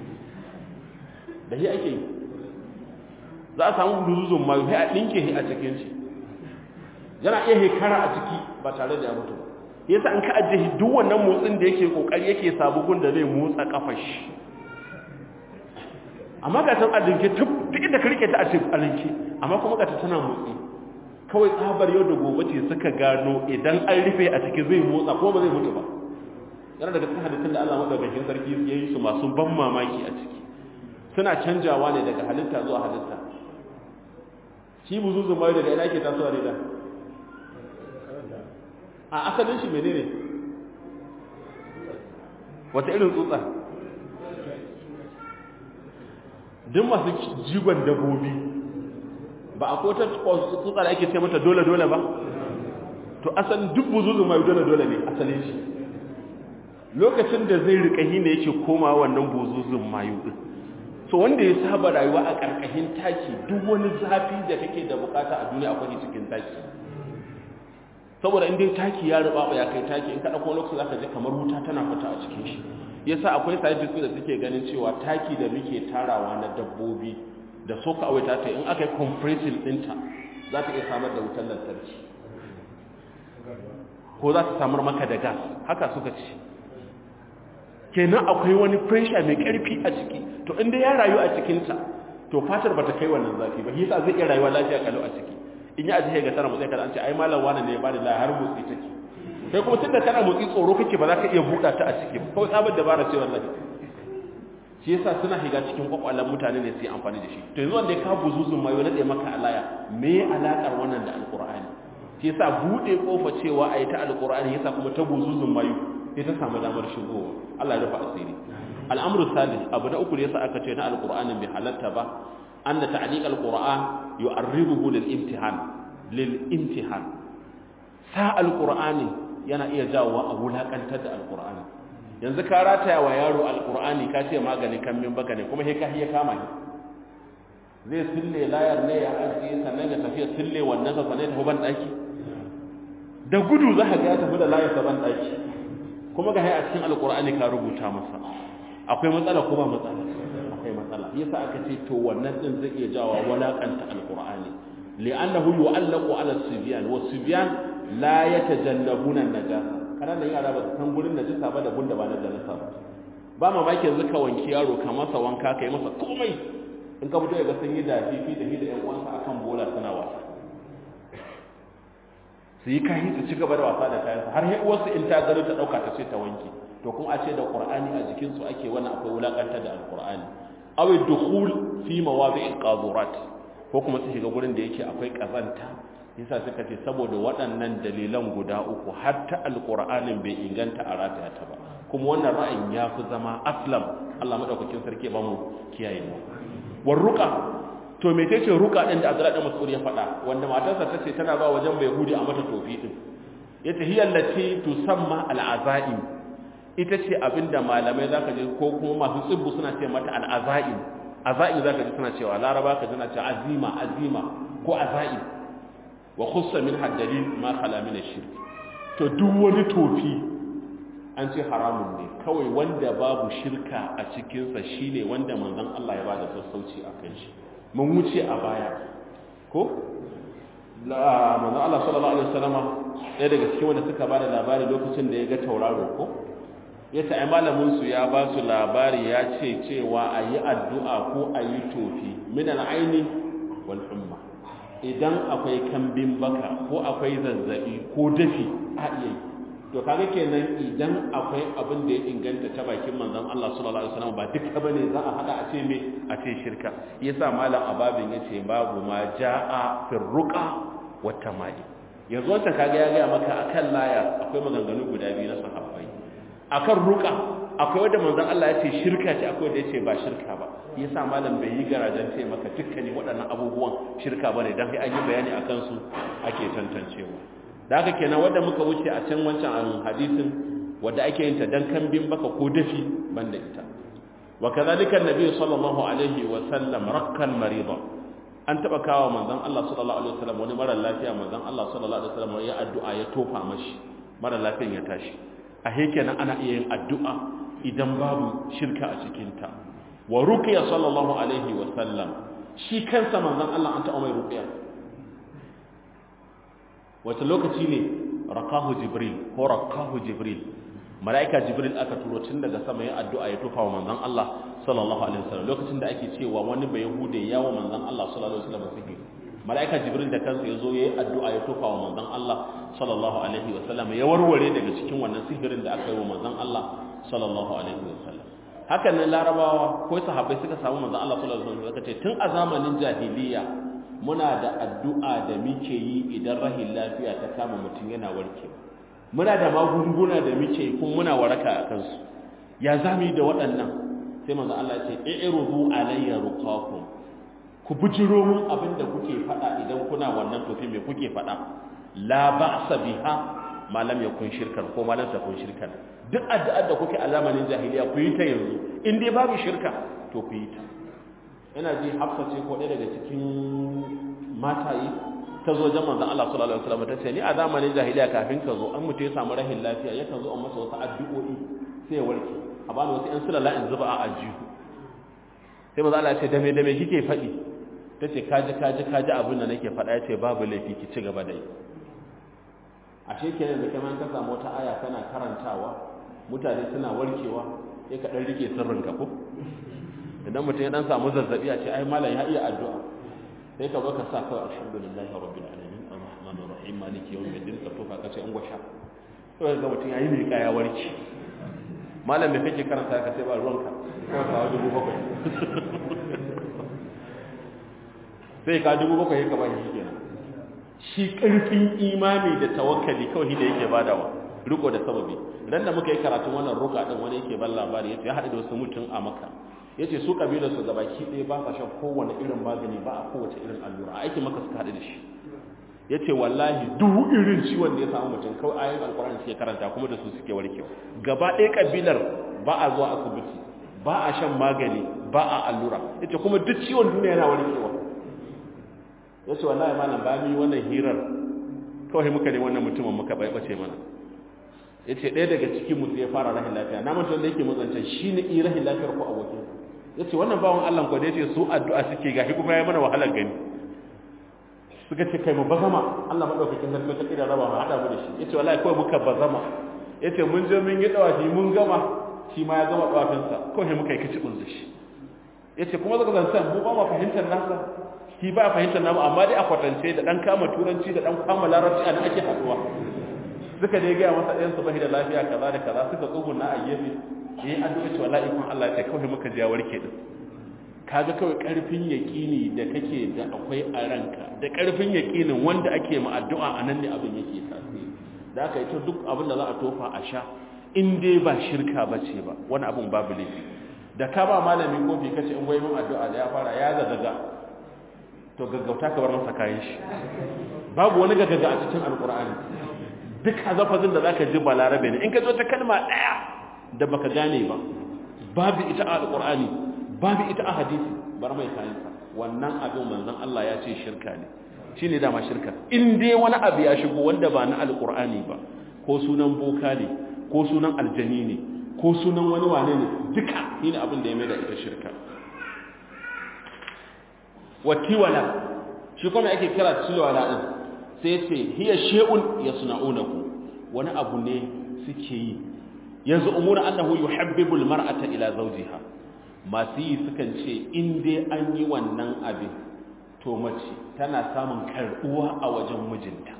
da shi ake yi za a samu buzuzun mayu sai a ɗinke shi a cikin shi yana iya hekara a ciki ba tare da ya mutu ba yasa an ka ajiye duk wannan motsin da yake kokari yake sabugun da zai motsa kafar shi amma ga tan alinke duk inda ka rike ta a cikin alinke amma kuma ga ta tana motsi kawai tsabar yau da gobe ce suka gano idan an rufe a ciki zai motsa ko ba zai mutu ba yana daga cikin halittun da Allah madaukakin sarki ya yi su masu ban mamaki a ciki suna canjawa ne daga halitta zuwa halitta shi buzuzun mai daga ina ke tasowa ne da a asalin shi menene wata irin tsutsa duk masu jigon dabobi ba a kota tsutsa da ake ce mata dole-dole ba to asalin duk buzuzun mai dole-dole ne asalin shi lokacin da zai rikahi ne yake koma wannan buzuzun mayu din so wanda ya saba rayuwa a ƙarƙashin taki duk wani zafi da kake da bukata a duniya akwai cikin taki saboda in dai taki ya ruba ya kai taki in ka dauko lokaci zaka ji kamar wuta tana fita a cikin shi yasa akwai scientists da suke ganin cewa taki da muke tarawa na dabbobi da soka awai ta in aka yi compressing dinta za ta iya samar da wutar lantarki ko za ta samar maka da gas haka suka ce kenan akwai wani pressure mai karfi a ciki to inda ya rayu a cikinta to fatar bata kai wannan zafi ba yasa zai iya rayuwa lafiya kalau a ciki in ya ajiye ga tana motsi kada an ce ai malam wani ne ya bada la har motsi take kai kuma tunda kana motsi tsoro kake ba za ka iya buɗa ta a ciki kawai tsabar dabara ce wallahi shi yasa suna shiga cikin kwakwalan mutane ne su yi amfani da shi to yanzu wanda ya ka buzuzun mai wani da maka alaya me alakar wannan da alqur'ani shi yasa bude kofa cewa ayi ta alqur'ani yasa kuma ta buzuzun mayu sai ta samu damar shigowa Allah ya rufa asiri al'amru salis abu na uku da yasa aka ce na alqur'anin bai halatta ba anna ta'liq alqur'an yu'arribuhu lil imtihan lil imtihan sa alqur'ani yana iya jawo a wulakantar da alqur'ani yanzu ka rataya wa yaro alqur'ani ka ce magani kan min baka ne kuma sai ka hiya kama ni zai sille layar ne ya ajiye sannan ya tafi sille wannan sa sannan ya tafi ban daki da gudu za ka ga ya tafi da layar sa ban daki kuma ga a cikin alkur'ani ka rubuta masa akwai matsala ko ba matsala akwai matsala yasa aka ce to wannan din zai iya jawa walakanta alkur'ani li'annahu yu'allaqu 'ala as-sibyan wa sibyan la yatajannabuna an-najasa kana da yara ba san gurin najasa ba da gunda ba na najasa ba ba mamaki yanzu ka wanki yaro ka masa wanka kai masa komai in ka fito ga sun yi dafi fi da da ƴan uwansa akan bola suna wasa su yi kayi su ci gaba da wasa da kayansa har sai uwarsu in ta gano ta dauka ta ce ta wanke to kuma a ce da qur'ani a jikin su ake wannan akwai wulakanta da alqur'ani aw dukhul fi mawadi'il qadurat ko kuma su shiga gurin da yake akwai kazanta yasa suka ce saboda waɗannan dalilan guda uku har ta alqur'anin bai inganta a rataya ta ba kuma wannan ra'ayin ya fi zama aslam Allah madaukakin sarki ba mu kiyaye mu warruqa to me ce ruka din da Abdullahi da Mas'ud ya faɗa wanda matarsa ta ce tana ba wajen bai hudi a mata tofi din yace hiya allati tusamma al'azaim ita ce abinda malamai zaka je ko kuma masu tsibbu suna ce mata al'azaim azai zaka ji suna cewa laraba ka jina cewa azima azima ko azai wa khussa min haddalil ma khala min ash-shirk to duk wani tofi an ce haramun ne kawai wanda babu shirka a cikinsa shine wanda manzon Allah ya bada sassauci a kan shi mun wuce a baya ko la manzon Allah sallallahu alaihi wasallama ɗaya daga cikin wanda suka bada labari lokacin da ya ga tauraro ko ya ce ai malamin su ya ba su labari ya ce cewa ayi addu'a ko ayi tofi min al-aini wal umma idan akwai kambin baka ko akwai zazzabi ko dafi a iya yi to kaga kenan idan akwai abin da ya inganta ta bakin manzon Allah sallallahu alaihi wasallam ba duka bane za a hada a ce me a ce shirka yasa malam ababin yace babu ma jaa fi ruqa wa tamai yanzu wannan kaga ya ga maka akan laya akwai maganganu guda biyu na sahabbai akan ruqa akwai wanda manzon Allah ya ce shirka ce akwai wanda ya ce ba shirka ba yasa malam bai yi garajen ce maka dukkanin waɗannan abubuwan shirka bane dan sai an yi bayani akan su ake tantancewa da haka kenan wanda muka wuce a can wancan hadisin wanda ake yin ta dan kambin baka ko dafi banda ita wa kadhalika annabi sallallahu alaihi wa sallam rakkan marida an taba kawo manzon Allah sallallahu alaihi wasallam wani mara lafiya manzon Allah sallallahu alaihi wasallam ya addu'a ya tofa mashi mara lafiyan ya tashi a kenan ana iya yin addu'a idan babu shirka a cikin ta wa ruqiya sallallahu alaihi wa sallam shi kansa manzon Allah an taɓa mai ruqiya wata lokaci ne rakahu jibril ko rakahu jibril mala'ika jibril aka turo tun daga sama ya addu'a ya tufa wa manzon Allah sallallahu alaihi wasallam lokacin da ake cewa wani bai yahude ya wa manzon Allah sallallahu alaihi wasallam sihiri mala'ika jibril da kansa ya zo ya yi addu'a ya tufa wa manzon Allah sallallahu alaihi wasallam ya warware daga cikin wannan sihirin da aka yi wa manzon Allah sallallahu alaihi wasallam hakan nan larabawa ko sahabbai suka samu manzon Allah sallallahu alaihi wasallam suka ce tun a zamanin jahiliya muna da addu'a da muke yi idan rahin lafiya ta kama mutum yana warke muna da magunguna da muke yi kuma muna waraka a kansu ya zami da waɗannan sai manzo Allah ya ce i'rudu alayya ruqakum ku bujiro mun abin da kuke faɗa idan kuna wannan tofi me kuke faɗa la ba'sa biha ma lam yakun shirkan ko ma lam takun shirkan duk addu'ar da kuke a zamanin jahiliya ku yi ta yanzu in dai babu shirka to ku yi ta ina ji hafsa ce ko ɗaya daga cikin mataye ta zo jan manzon Allah sallallahu alaihi wasallam ta ce ni a zamanin jahiliya kafin ka zo an mutu ya samu rahin lafiya yakan zo an masa wasu addu'o'i sai ya warke a bani wasu ƴan sulala in zuba a ajihu sai manzon Allah ya ce dame dame kike faɗi ta ce kaji kaji kaji abin da nake faɗa ya ce babu laifi ki ci gaba da yi ashe kenan da kamar ka samu wata aya kana karantawa mutane suna warkewa sai ka dan rike sirrin ka ko idan mutum ya dan samu zazzabi a ce ai malam ya iya addu'a sai ka zo ka sa kawai alhamdulillahi rabbil alamin arrahmanir rahim maliki yawmiddin ka tofa ka ce an gwasha to ga mutum yayi mai kaya warki malam me kake karanta ka sai ba ruwanka ko ka dubu bakwai sai ka dubu bakwai ka ba shi kenan shi karfin imani da tawakkali kawai da yake badawa riko da sababi ran da muka yi karatun wannan ruka din wani yake ban labari yace ya haɗu da wasu mutum a maka yace su kabilar su gabaki ɗaya ba sa shan kowane irin magani ba a kowace irin allura a aikin maka suka haɗu da shi yace wallahi duk irin ciwon da ya samu mutum kawai ayoyin alkur'ani suke karanta kuma da su suke warkewa gaba ɗaya kabilar ba a zuwa asibiti ba a shan magani ba a allura yace kuma duk ciwon duniya yana warkewa yace wallahi malam ba mi wannan hirar kawai muka ne wannan mutumin muka bai bace mana ya ce ɗaya daga cikin mutu ya fara rahin lafiya na mutum da yake matsancan shi ne iya rahin lafiyar ko abokin ya ce wannan bawan allah kwa da ya ce su addu'a suke ga kuma ya mana wahalar gani suka ce kai mu bazama allah maɗaukakin sarki ta ƙira raba mu haɗa mu da shi ya ce wallahi kawai muka bazama ya ce mun je mun yi ɗawafi mun gama shi ma ya gama ɗawafinsa kawai muka yi kici da shi ya ce kuma zaka zancan mu ba ma fahimtar nasa shi ba fahimtar namu amma dai a kwatance da ɗan kama turanci da ɗan kama larabci a nan ake haɗuwa suka je gaya masa ɗayan su bashi da lafiya kaza da kaza suka tsuguna a gefe yayin addu'a cewa la ikon Allah ya kawai muka ji warke din kaga kawai karfin yaqini da kake da akwai a ranka da karfin yaqinin wanda ake ma addu'a anan ne abin yake tasiri da aka yi ta duk abin da za a tofa a sha in dai ba shirka bace ba wani abin babu laifi da ka ba malami kofi kace in goyi min addu'a da ya fara ya zazzaga to gaggauta ka bar masa kayan shi babu wani gaggaga a cikin alqur'ani duk hazafazin da za ka ji balarabe ne in ka zo ta kalma ɗaya da baka gane ba babu ita a alƙur'ani babu ita a hadisi bar mai kayansa wannan abin manzon Allah ya ce shirka ne shine dama shirka in dai wani abu ya shigo wanda ba na alqur'ani ba ko sunan boka ne ko sunan aljani ne ko sunan wani wane ne duka shine abin da ya mai da ita shirka watiwala shi kuma ake kira tilwala din sai ce hiya shay'un yasna'unahu wani abu ne suke yi yanzu umuna annahu yuhabbibu almar'ata ila zawjiha masu yi sukan ce in dai an yi wannan abin to mace tana samun karbuwa a wajen mijinta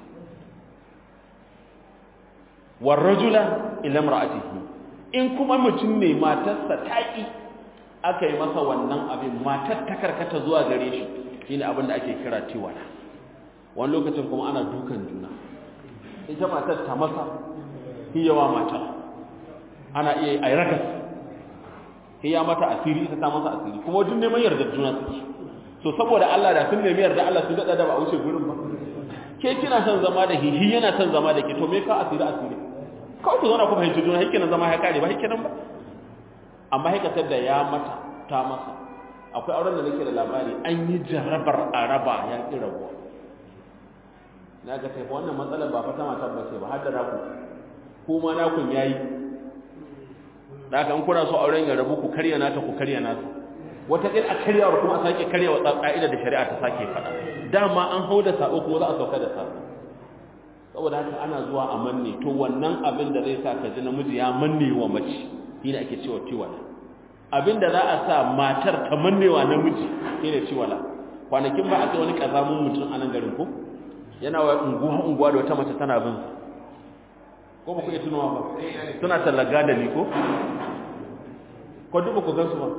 warrajula ila imra'atihi in kuma mutum ne matarsa ta ki aka yi masa wannan abin matar ta karkata zuwa gare shi shine abin da ake kira tiwala wani lokacin kuma ana dukan juna ita matar ta masa hiyawa mata ana iya ai rakas hiya mata asiri ita ta masa asiri kuma duk neman yarda juna suke so saboda Allah da sun nemi yarda Allah su dada da ba a wuce gurin ba ke kina son zama da hihi yana son zama da ke to me ka asiri asiri kawai ku zauna ku fahimci juna hikinan zama ya kare ba hikinan ba amma hikatar da ya mata ta masa akwai auren da nake da labari an yi jarabar araba ya ƙi rabuwa na ga sai wannan matsalar ba fata matar ba ce ba har da naku kuma nakun ya yi da aka kuna so auren ya rabu ku karya nata ku karya nata wata ɗin a karyawar kuma a sake karyawa ƙa'ida da shari'a ta sake faɗa dama an hau da sa'o kuma za a sauka da sa'o saboda haka ana zuwa a manne to wannan abin da zai sa ka ji namiji ya manne wa mace shine ake cewa tiwala abin da za a sa matar ta manne wa namiji shine tiwala kwanakin ba aka wani kazamun mutum a nan garin ko yana wa unguwa unguwa da wata mace tana bin ko ba ku iya tunawa ba suna tallaga da ni ko ko duk ba ku gansu ba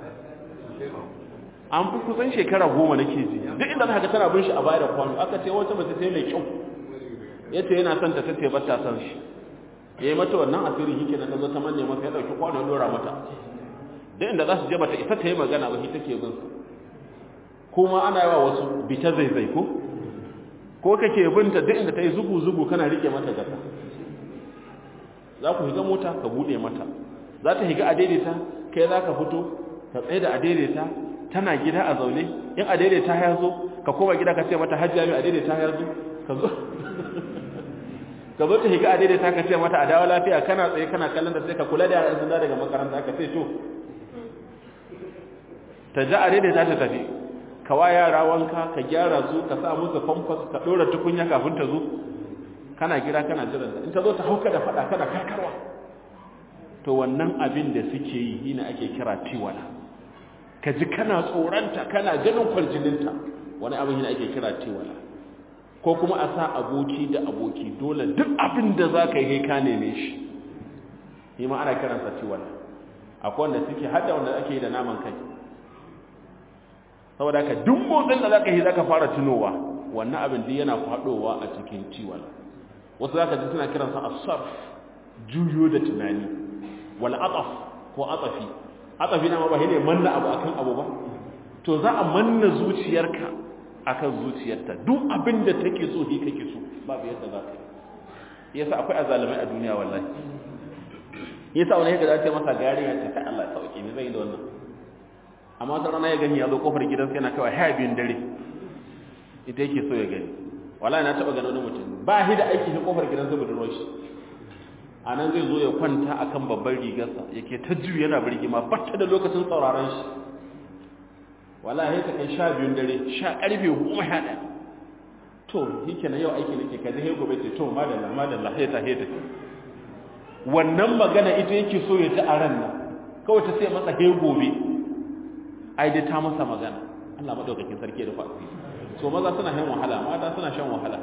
an fi kusan shekara goma nake ji duk inda za ka tana bin shi a baya da kwano aka ce wata mace sai mai kyau ya ce yana son ta tace ba ta son shi ya yi mata wannan asirin yake na zo ta manne masa ya ɗauki kwano dora mata duk inda za su je bata isa ta yi magana ba shi take bin su kuma ana yawa wasu bita zaizai ko ko kake binta duk inda ta yi zugu zugu kana rike mata gasa za ku higa mota ka bude mata za ta higa a daidaita kai za ka fito ka tsaye da a daidaita tana gida a zaune in a daidaita ya zo ka koma gida ka ce mata hajjiya mai a daidaita ya zo ka zo ka zo ta higa a daidaita ka ce mata a dawo lafiya kana tsaye kana kallon da sai ka kula da yaran sun daga makaranta ka ce to ta ja a daidaita ta tafi ka wa yara wanka ka gyara su ka sa musu famfas ka dora tukunya kafin ta zo kana gida kana jiran ta in ta zo ta hauka da fada kana karkarwa to wannan abin da suke yi shine ake kira tiwala ka ji kana tsoranta kana ganin kwarjininta wani abin shine ake kira tiwala ko kuma a sa aboki da aboki dole duk abin da za ka yi ka neme shi shi ma ana kiransa tiwala akwai wanda suke hada wanda ake yi da naman kai saboda ka duk motsin da zaka yi zaka fara tunowa wannan abin duk yana fadowa a cikin ciwon wasu zaka ji suna kiransa as-sarf juyo da tunani wal ataf ko atafi atafi na ma ba ne manna abu akan abu ba to za a manna zuciyarka akan zuciyarta duk abin da take so shi kake so babu yadda za ka yi yasa akwai azalimai a duniya wallahi yasa wani yadda za ta masa gari ya ce ta Allah sauki ne zai da wannan amma wata rana ya gani ya zo kofar gidansa yana kawai haya biyun dare ita yake so ya gani wala na taba gano wani mutum ba shi da aiki shi kofar gidansa budurwar shi a nan zai zo ya kwanta akan babban rigarsa yake ta juyi yana birgima batta da lokacin sauraron shi wala ya ta kai sha biyun dare sha karfe goma sha ɗaya to yake na yau aiki nake kaji he gobe ce to madalla madalla he ta he ta wannan magana ita yake so ya ji a ran nan kawai ta sai masa he gobe ai dai ta masa magana Allah madaukakin sarki da fasi so maza suna shan wahala mata suna shan wahala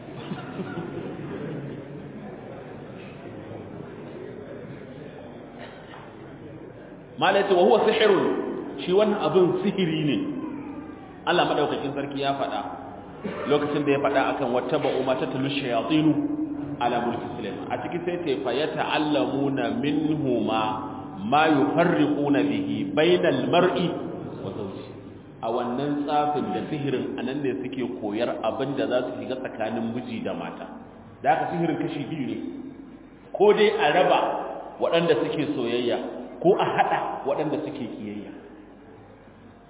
malaka wa huwa sihrun shi wannan abin sihiri ne Allah madaukakin sarki ya faɗa lokacin da ya faɗa akan wattaba umma tatlu shayatinu ala mulki sulaiman a cikin sai ta fa yata'allamuna minhuma ma yufarriquna bihi bainal mar'i wa zawji a wannan tsafin da sihirin anan ne suke koyar abin da za su shiga tsakanin miji da mata da haka sihirin kashi biyu ne ko dai a raba waɗanda suke soyayya ko a haɗa waɗanda suke kiyayya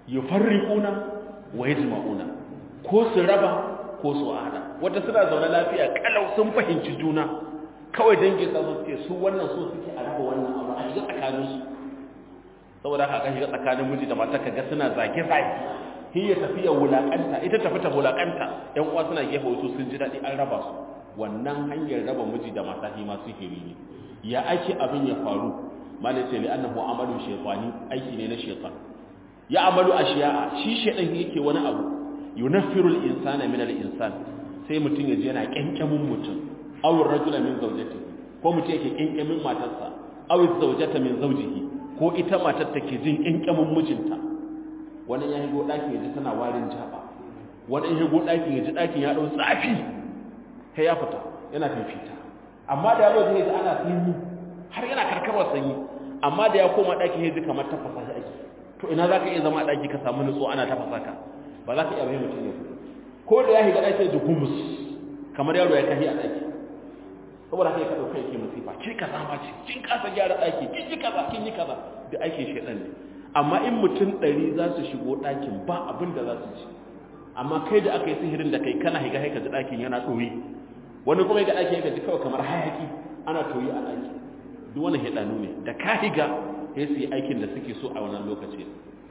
yufarriquna wa yajma'una ko su raba ko su hada wata suna zaune lafiya kalau sun fahimci juna kawai dangi sa su ce su wannan so suke a raba wannan abu a shiga tsakanin su saboda haka shiga tsakanin miji da mata kaga suna zage zage hiya tafiya wulakanta ita tafi ta wulakanta yan uwa suna gefe wasu sun ji dadi an raba su wannan hanyar raba miji da mata shi ma sihiri ne ya ake abin ya faru malai ce li annahu amalu shaytani aiki ne na shaytan ya amalu ashiya'a shi shaytan yake wani abu yunaffiru al-insana min al-insan sai mutun yaje yana kenkemin mutun aw ar-rajula min zawjatihi ko mutun yake kenkemin matarsa aw az-zawjata min zawjihi ko ita matar take jin kenkemin mijinta wani ya higo daki yaji tana warin jaba wani ya higo daki yaji dakin ya dau tsafi sai ya fita yana fifita amma da yaro zai ji ana sanyi har yana karkarwa sanyi amma da ya koma daki yaji kamar tafasa shi ake to ina zaka iya zama a daki ka samu nutsuwa ana tafasa ka ba za ka iya bayan mutum ya ko da ya shiga ɗaki da gumus kamar yaro ya kahi a ɗaki saboda haka ya kaɗau kai ke masifa ke ka sama ce kin kasa gyara ɗaki kin yi kaza kin yi kaza da aikin shaɗan ne amma in mutum ɗari za su shigo ɗakin ba abin da za su ci amma kai da aka yi sihirin da kai kana higa haika ji ɗakin yana ɗoyi wani kuma ga ɗakin ya ji kawai kamar hayaki ana toyi a ɗaki duk wani hiɗanu ne da ka higa sai su yi aikin da suke so a wannan lokaci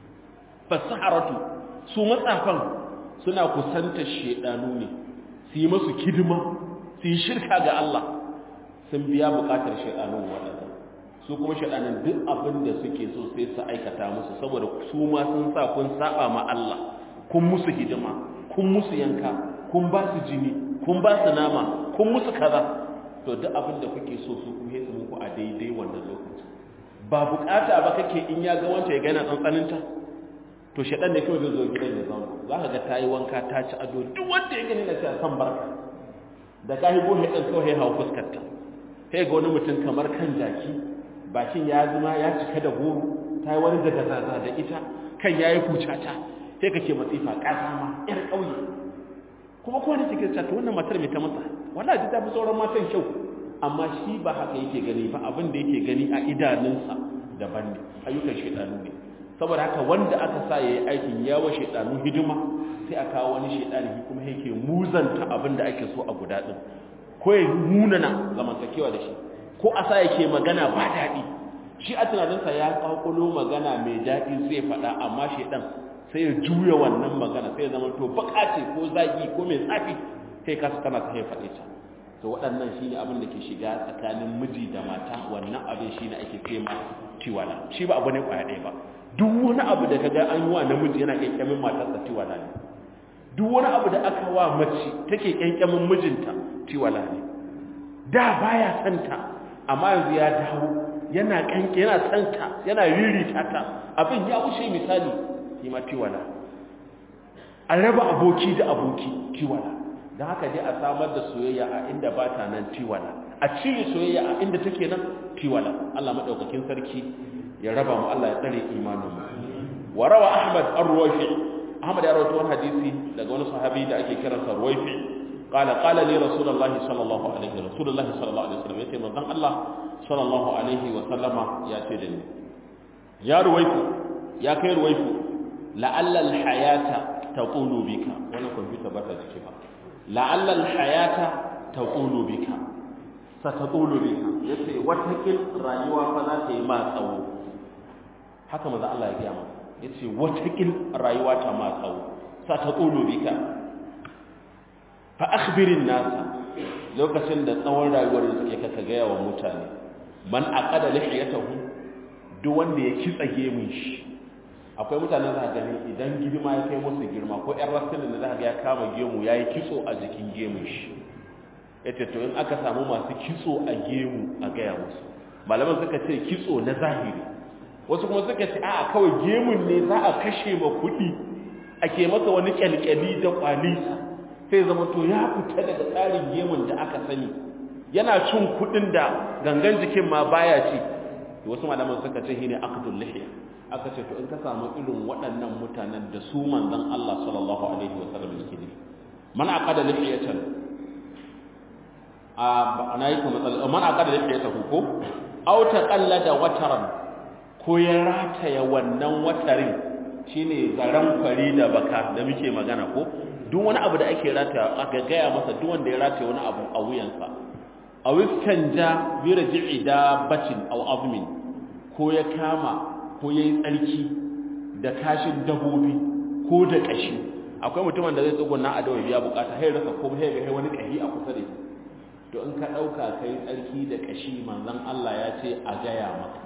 fasaharatu su matsafan suna kusanta shedanu ne su yi masu kidima su yi shirka ga Allah sun biya bukatar shedanun waɗanda su kuma shedanin duk abin da suke so sai su aikata musu saboda su ma sun sa kun saba ma Allah kun musu hidima kun musu yanka kun ba su jini kun ba su nama kun musu kaza to duk abin da kuke so su kuma su muku a daidai wannan lokaci ba bukata ba kake in ya ga wanta ya gana tsantsaninta to shaɗan ne kawai zai zo gidan ya zauna za ka ga ta yi wanka ta ci ado duk wanda ya gani na cewa san barka da ka higo shaɗan kawai hau fuskarta sai ga wani mutum kamar kan jaki bakin ya zama ya cika da goro ta yi wani daga zaza da ita kan ya yi kucata sai ka ke matsifa ƙasa ma ƴar ƙauye kuma kowane cikin ta wannan matar mai ta masa wala ji ta fi sauran matan kyau amma shi ba haka yake gani ba abin da yake gani a idanunsa daban ne ayyukan shaidanu ne saboda haka wanda aka sa ya yi aikin yawa shaidanu hidima sai a kawo wani shaidani kuma yake muzanta abin da ake so a guda ɗin ko ya munana zamantakewa da shi ko a sa yake magana ba daɗi shi a tunaninsa ya ƙaƙulo magana mai daɗi zai faɗa amma shaidan sai ya juya wannan magana sai ya zama to baka ce ko zagi ko mai tsafi sai ka su kana sai faɗe ta to waɗannan shine abin da ke shiga tsakanin miji da mata wannan abin shine ake ce ma tiwala shi ba abu ne kwaya ɗaya ba duk wani abu da kaga an yi wa namiji yana kyankyamin matarsa tiwala ne duk wani abu da aka wa mace take kyankyamin mijinta tiwala ne da baya santa amma yanzu ya dawo yana kanke yana santa yana ririta ta abin ya wuce misali shi ma tiwala a raba aboki da aboki tiwala don haka dai a samar da soyayya a inda ba ta nan tiwala a cire soyayya a inda take nan tiwala Allah madaukakin sarki ya raba mu Allah ya tsare imanin mu wa rawa ahmad ar-ruwayfi ahmad ya rawaito wani hadisi daga wani sahabi da ake kiransa ruwayfi qala qala li rasulullah sallallahu alaihi wa rasulullah sallallahu alaihi wasallam yace manzon Allah sallallahu alaihi wa sallama ya ce da ni ya ruwayfu ya kai ruwayfu la'alla al-hayata taqulu bika wannan computer ba ta jike ba la'alla al-hayata taqulu bika sataqulu bika yace watakil rayuwa fa za ta yi ma tsawo haka maza Allah ya gaya masa yace watakil rayuwa ta ma tsawo sataqulu bika fa akhbirin nasa lokacin da tsawon rayuwar da suke kaka gaya wa mutane man aqada lihiyatahu duk wanda ya kitsa gemun shi akwai mutanen za gani idan girma ya kai musu girma ko ƴan rasulun da za ga ya kama gemu yayi kitso a jikin gemun shi yace to in aka samu masu kitso a gemu a gaya musu malaman suka ce kitso na zahiri wasu kuma suka ce a kawai gemun ne za a kashe ma kuɗi ake masa wani kyalkyali da kwalisa sai zama to ya fita daga tsarin gemun da aka sani yana cin kuɗin da gangan jikin ma baya ci wasu malaman suka ce shine aqdul lihya aka ce to in ka samu irin waɗannan mutanen da su manzon Allah sallallahu alaihi wasallam yake ne man aqada lihiyatan ana yi kuma matsala man aqada lihiyatahu ko aw taqallada wataran ko ya rataya wannan watarin shine zaran kwari da baka da muke magana ko duk wani abu da ake rataya aka gaya masa duk wanda ya rataya wani abu a wuyansa a wiskan ja bi raji'i da batin aw azmin ko ya kama ko yayi tsarki da kashin dabobi ko da kashi akwai mutumin da zai tsuguna a dawo biya bukata sai rasa ko sai ga wani kahi a kusa da shi to in ka dauka kai tsarki da kashi manzon Allah ya ce a gaya maka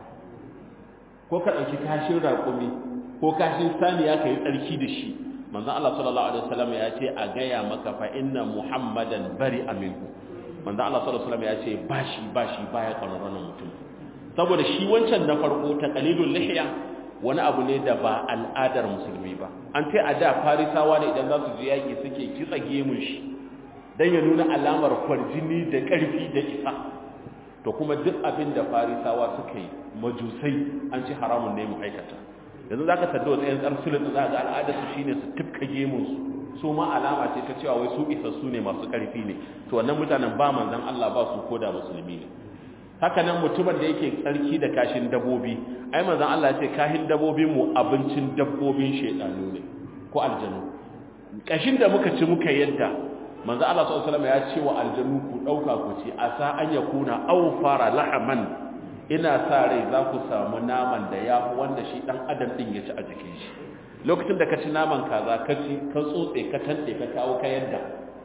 ko ka dauki kashin raƙumi ko kashin saniya kai tsarki da shi manzon Allah sallallahu alaihi wasallam ya ce a gaya maka fa inna muhammadan bari aminku manzon Allah sallallahu alaihi wasallam ya ce bashi bashi baya ƙwararren mutum saboda shi wancan na farko ta qalilul lihya wani abu ne da ba al'adar musulmi ba an ce a da farisawa ne idan za su je yaƙi suke kitsa gemun shi don ya nuna alamar kwarjini da ƙarfi da isa to kuma duk abin da farisawa suka yi majusai an ci haramun ne mu aikata yanzu za ka sadda wa tsayin tsarsulun za ga al'adar su shine su tufka gemunsu su ma alama ce ta cewa wai su isassu ne masu ƙarfi ne to wannan mutanen ba manzan Allah ba su koda musulmi ne haka nan mutumin da yake tsarki da kashin dabobi ai manzon Allah ya ce kashin dabobin mu abincin dabbobin shedanu ne ko aljanu kashin da muka ci muka yadda manzon Allah sallallahu alaihi wasallam ya ce wa aljanu ku dauka ku ci asa an yakuna aw fara lahaman ina sa rai za ku samu naman da yafi wanda shi dan adam din ya ci a jikin shi lokacin da ka ci naman kaza ka ci ka tsotse ka tante ka kawo ka yadda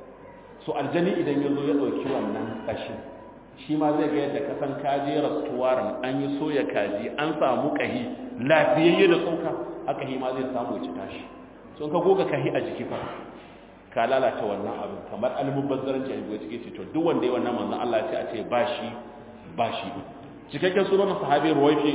so aljani idan ya zo ya dauki wannan kashin shi ma zai ga yadda kasan kaje rastuwaran an yi soya kaji an samu kahi lafiyayye da tsoka haka hi ma zai samu ci tashi so ka goga kahi a jiki fa ka lalata wannan abin kamar almubazzaranci a gobe cike ce to duk wanda ya wannan manzon Allah ya ce a ce bashi bashi cikakken sunan sahabi ruwaifi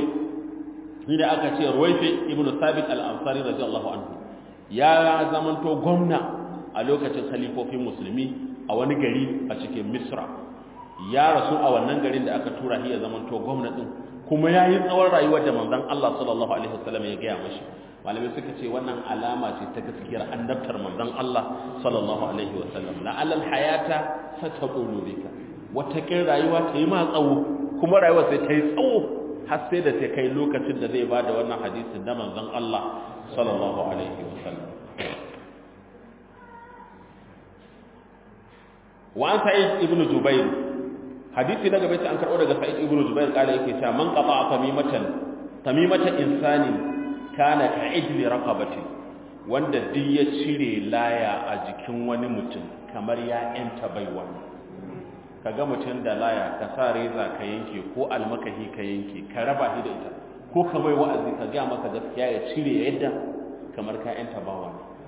ni da aka ce ruwaifi ibnu sabit al-ansari radiyallahu anhu ya zamanto gwamna a lokacin khalifofin musulmi a wani gari a cikin misra ya rasu a wannan garin da aka tura shi ya zamanto gwamnatin kuma ya yi tsawon rayuwar da manzon Allah sallallahu alaihi wasallam ya gaya mashi malamai suka ce wannan alama ce ta gaskiyar annabtar manzon Allah sallallahu alaihi wasallam la alal hayata sataqulu bika wata kin rayuwa ta yi ma tsawo kuma rayuwar sai ta yi tsawo har sai da ta kai lokacin da zai bada wannan hadisin da manzon Allah sallallahu alaihi wasallam wa an sa'id ibn jubair hadisi na gaba an karɓo daga sa'id ibn jubair kala yake cewa man qata tamimatan tamimata insani kana ka ijli raqabati wanda duk ya cire laya a jikin wani mutum kamar ya yanta baiwa kaga mutum da laya ka sa reza ka yanke ko almakahi ka yanke ka raba shi da ita ko ka mai wa'azi ka ga masa gaskiya ya cire yadda kamar ka yanta bawa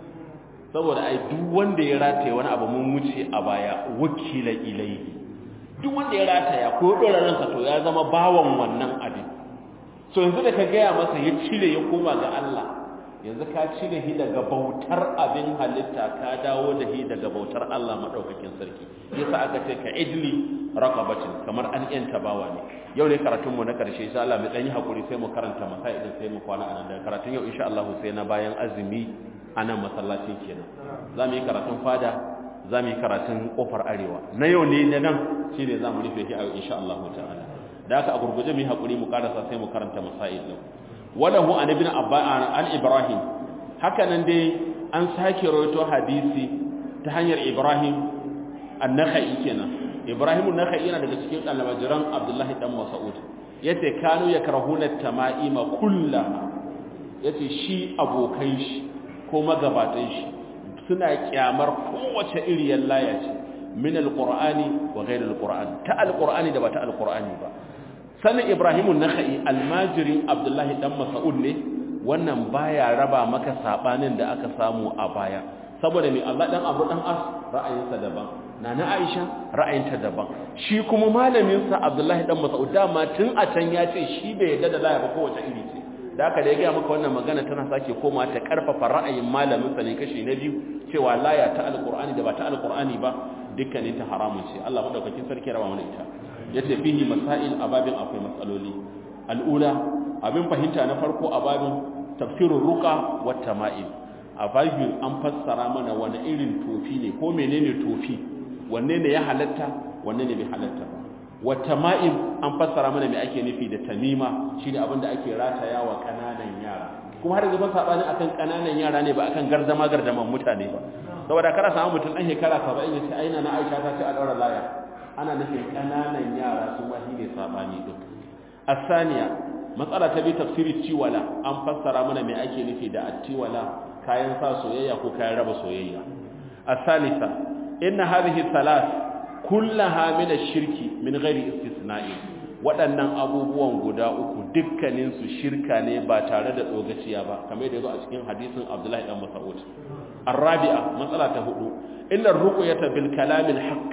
saboda ai duk wanda ya rataye wani abu mun wuce a baya wakila ilaihi duk wanda ya rataya ko dora ransa to ya zama bawan wannan abin so yanzu da ka gaya masa ya cire ya koma ga Allah yanzu ka cire shi daga bautar abin halitta ka dawo da shi daga bautar Allah madaukakin sarki yasa aka ce ka idli raqabatin kamar an yanta bawa ne yau ne karatun mu na karshe insha Allah mu dan yi hakuri sai mu karanta masai din sai mu kwana anan da karatun yau insha Allah sai na bayan azumi anan masallaci kenan za mu yi karatun fada za mu yi karatun kofar arewa na yau ne na nan shi ne za mu rufe shi a yau insha Allah ta'ala da aka a gurguje mu yi haƙuri mu karasa sai mu karanta masail ɗin walahu an ibn an ibrahim haka nan dai an sake rawaito hadisi ta hanyar ibrahim an-nakhai kenan ibrahim an-nakhai yana daga cikin almajiran abdullahi dan mas'ud yace kanu yakrahuna tama'ima kullaha yace shi abokan shi ko magabatan shi suna kyamar kowace iriyar laya ce min alqur'ani wa ghayr alqur'an ta alqur'ani da ba ta alqur'ani ba sanin ibrahim an-nakhai almajirin abdullahi dan mas'ud ne wannan baya raba maka sabanin da aka samu a baya saboda mai Allah dan Abu dan As ra'ayinsa daban nana Aisha ra'ayinta daban shi kuma malamin sa Abdullahi dan Mas'ud dama tun a can ya ce shi bai yarda da laya ba kowace iri ce da haka da ya ga maka wannan magana tana sake koma ta karfafa ra'ayin malamin sa ne kashi na biyu cewa laya ta alqur'ani da ba ta alqur'ani ba dukkanin ta haramun ce Allah madaukakin sarki raba mana ita yace fihi masail ababin akwai matsaloli al'ula abin fahimta na farko ababin tafsirur ruqa wat tama'il a babin an fassara mana wani irin tofi ne ko menene tofi wanne ne ya halatta wanne ne bai halatta ba wat tama'il an fassara mana me ake nufi da tamima shine abin da ake rataya wa kananan yara kuma har gaban sabani akan kananan yara ne ba akan gardama gardaman mutane ba saboda kada samu mutum dan shekara 70 ya ce aina na Aisha ta ce a daura laya ana nufin kananan yara su ma shine sabani din asaniya matsala ta bi tafsiri tiwala an fassara mana me ake nufi da attiwala kayan sa soyayya ko kayan raba soyayya asalisa inna hadhihi thalath kullaha min ash-shirki min ghairi istisna'i waɗannan abubuwan guda uku dukkanin su shirka ne ba tare da dogaciya ba kamar da yazo a cikin hadisin Abdullahi dan Mas'ud arabi'a matsala ta hudu inna ar-ruqyata bil kalam al-haqq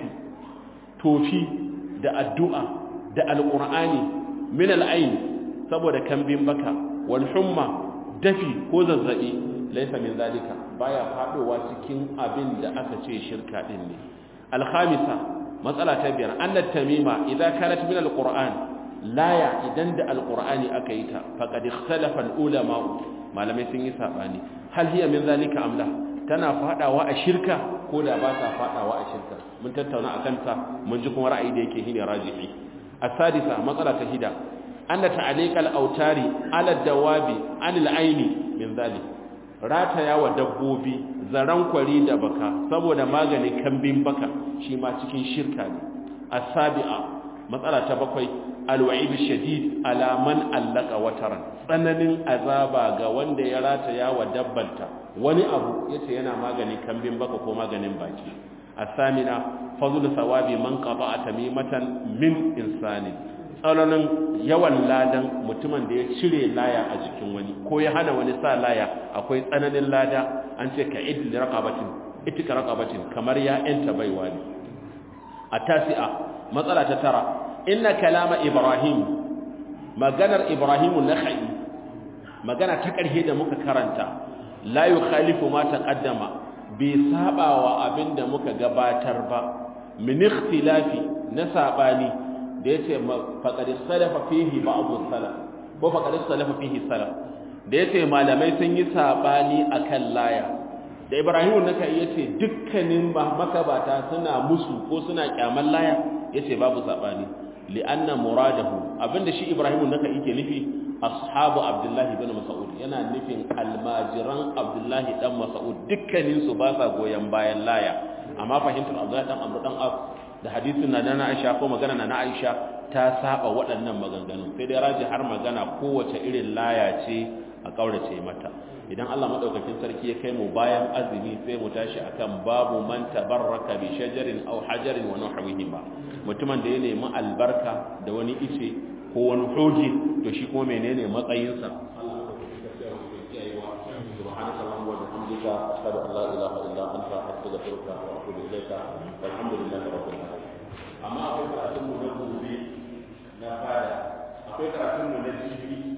tofi da addu'a da alqur'ani min al-ayn saboda kambin baka wal humma dafi ko zazzabi laysa min zalika baya fadowa cikin abin da aka ce shirka din ne al-khamisa matsala ta biyar annat tamima idan kanat min al-qur'an laya idan da al-qur'ani aka yi ta faqad ikhtalafa al-ulama malamai sun yi sabani hal hiya min zalika amla tana fadawa a shirka ko da ba ta fadawa a shirka mun tattauna akan ta mun ji kuma ra'ayi da yake shine rajihi as-sadisa matsala ta hida anna ta'liq al-autari ala dawabi anil aini min zalik rataya wa dabbobi zaran kwari da baka saboda magani kambin baka shi ma cikin shirka ne as-sabi'a matsala ta bakwai al-wa'id shadid ala man allaka wataran tsananin azaba ga wanda ya rataya wa dabbanta wani abu yace yana magani kambin baka ko maganin baki as-samina fadlu sawabi man qata'a tamimatan min insani tsananin yawan ladan mutumin da ya cire laya a jikin wani ko ya hana wani sa laya akwai tsananin lada an ce ka idil raqabatin itika raqabatin kamar ya enta baiwa ne a tasi'a matsala ta tara inna kalama ibrahim maganar ibrahimu nakhai magana ta ƙarshe da muka karanta la yukhalifu ma taqaddama bai saba wa abinda muka gabatar ba min ikhtilafi na sabani da yace faqad salafa fihi ba'd salaf ko faqad salafa fihi salaf da yace malamai sun yi sabani akan laya da ibrahimu naka yace dukkanin makabata suna musu ko suna kyaman laya yace babu sabani li'anna muradahu abinda shi ibrahimu naka yake nufi ashabu abdullahi bin mas'ud yana nufin almajiran abdullahi dan mas'ud dukkanin su ba sa goyen bayan laya amma fahimtar abdullahi dan amr dan af da hadisin na na Aisha ko magana na Aisha ta saba waɗannan maganganun sai dai raji har magana kowace irin laya ce a kaurace mata idan Allah madaukakin sarki ya kai mu bayan azumi sai mu tashi akan babu man tabarraka bi shajarin aw hajarin wa nahwihima mutumin da ya nemi albarka da wani ice ko wani hoji to shi kuma menene matsayinsa Allah madaukakin sarki ya rubuta kiyayewa subhanakallahumma wa bihamdika ashhadu an la ilaha illa anta astaghfiruka wa atubu ilayka walhamdulillahi rabbil alamin amma akwai karatun mu na gobe na fada akwai karatun mu na jibi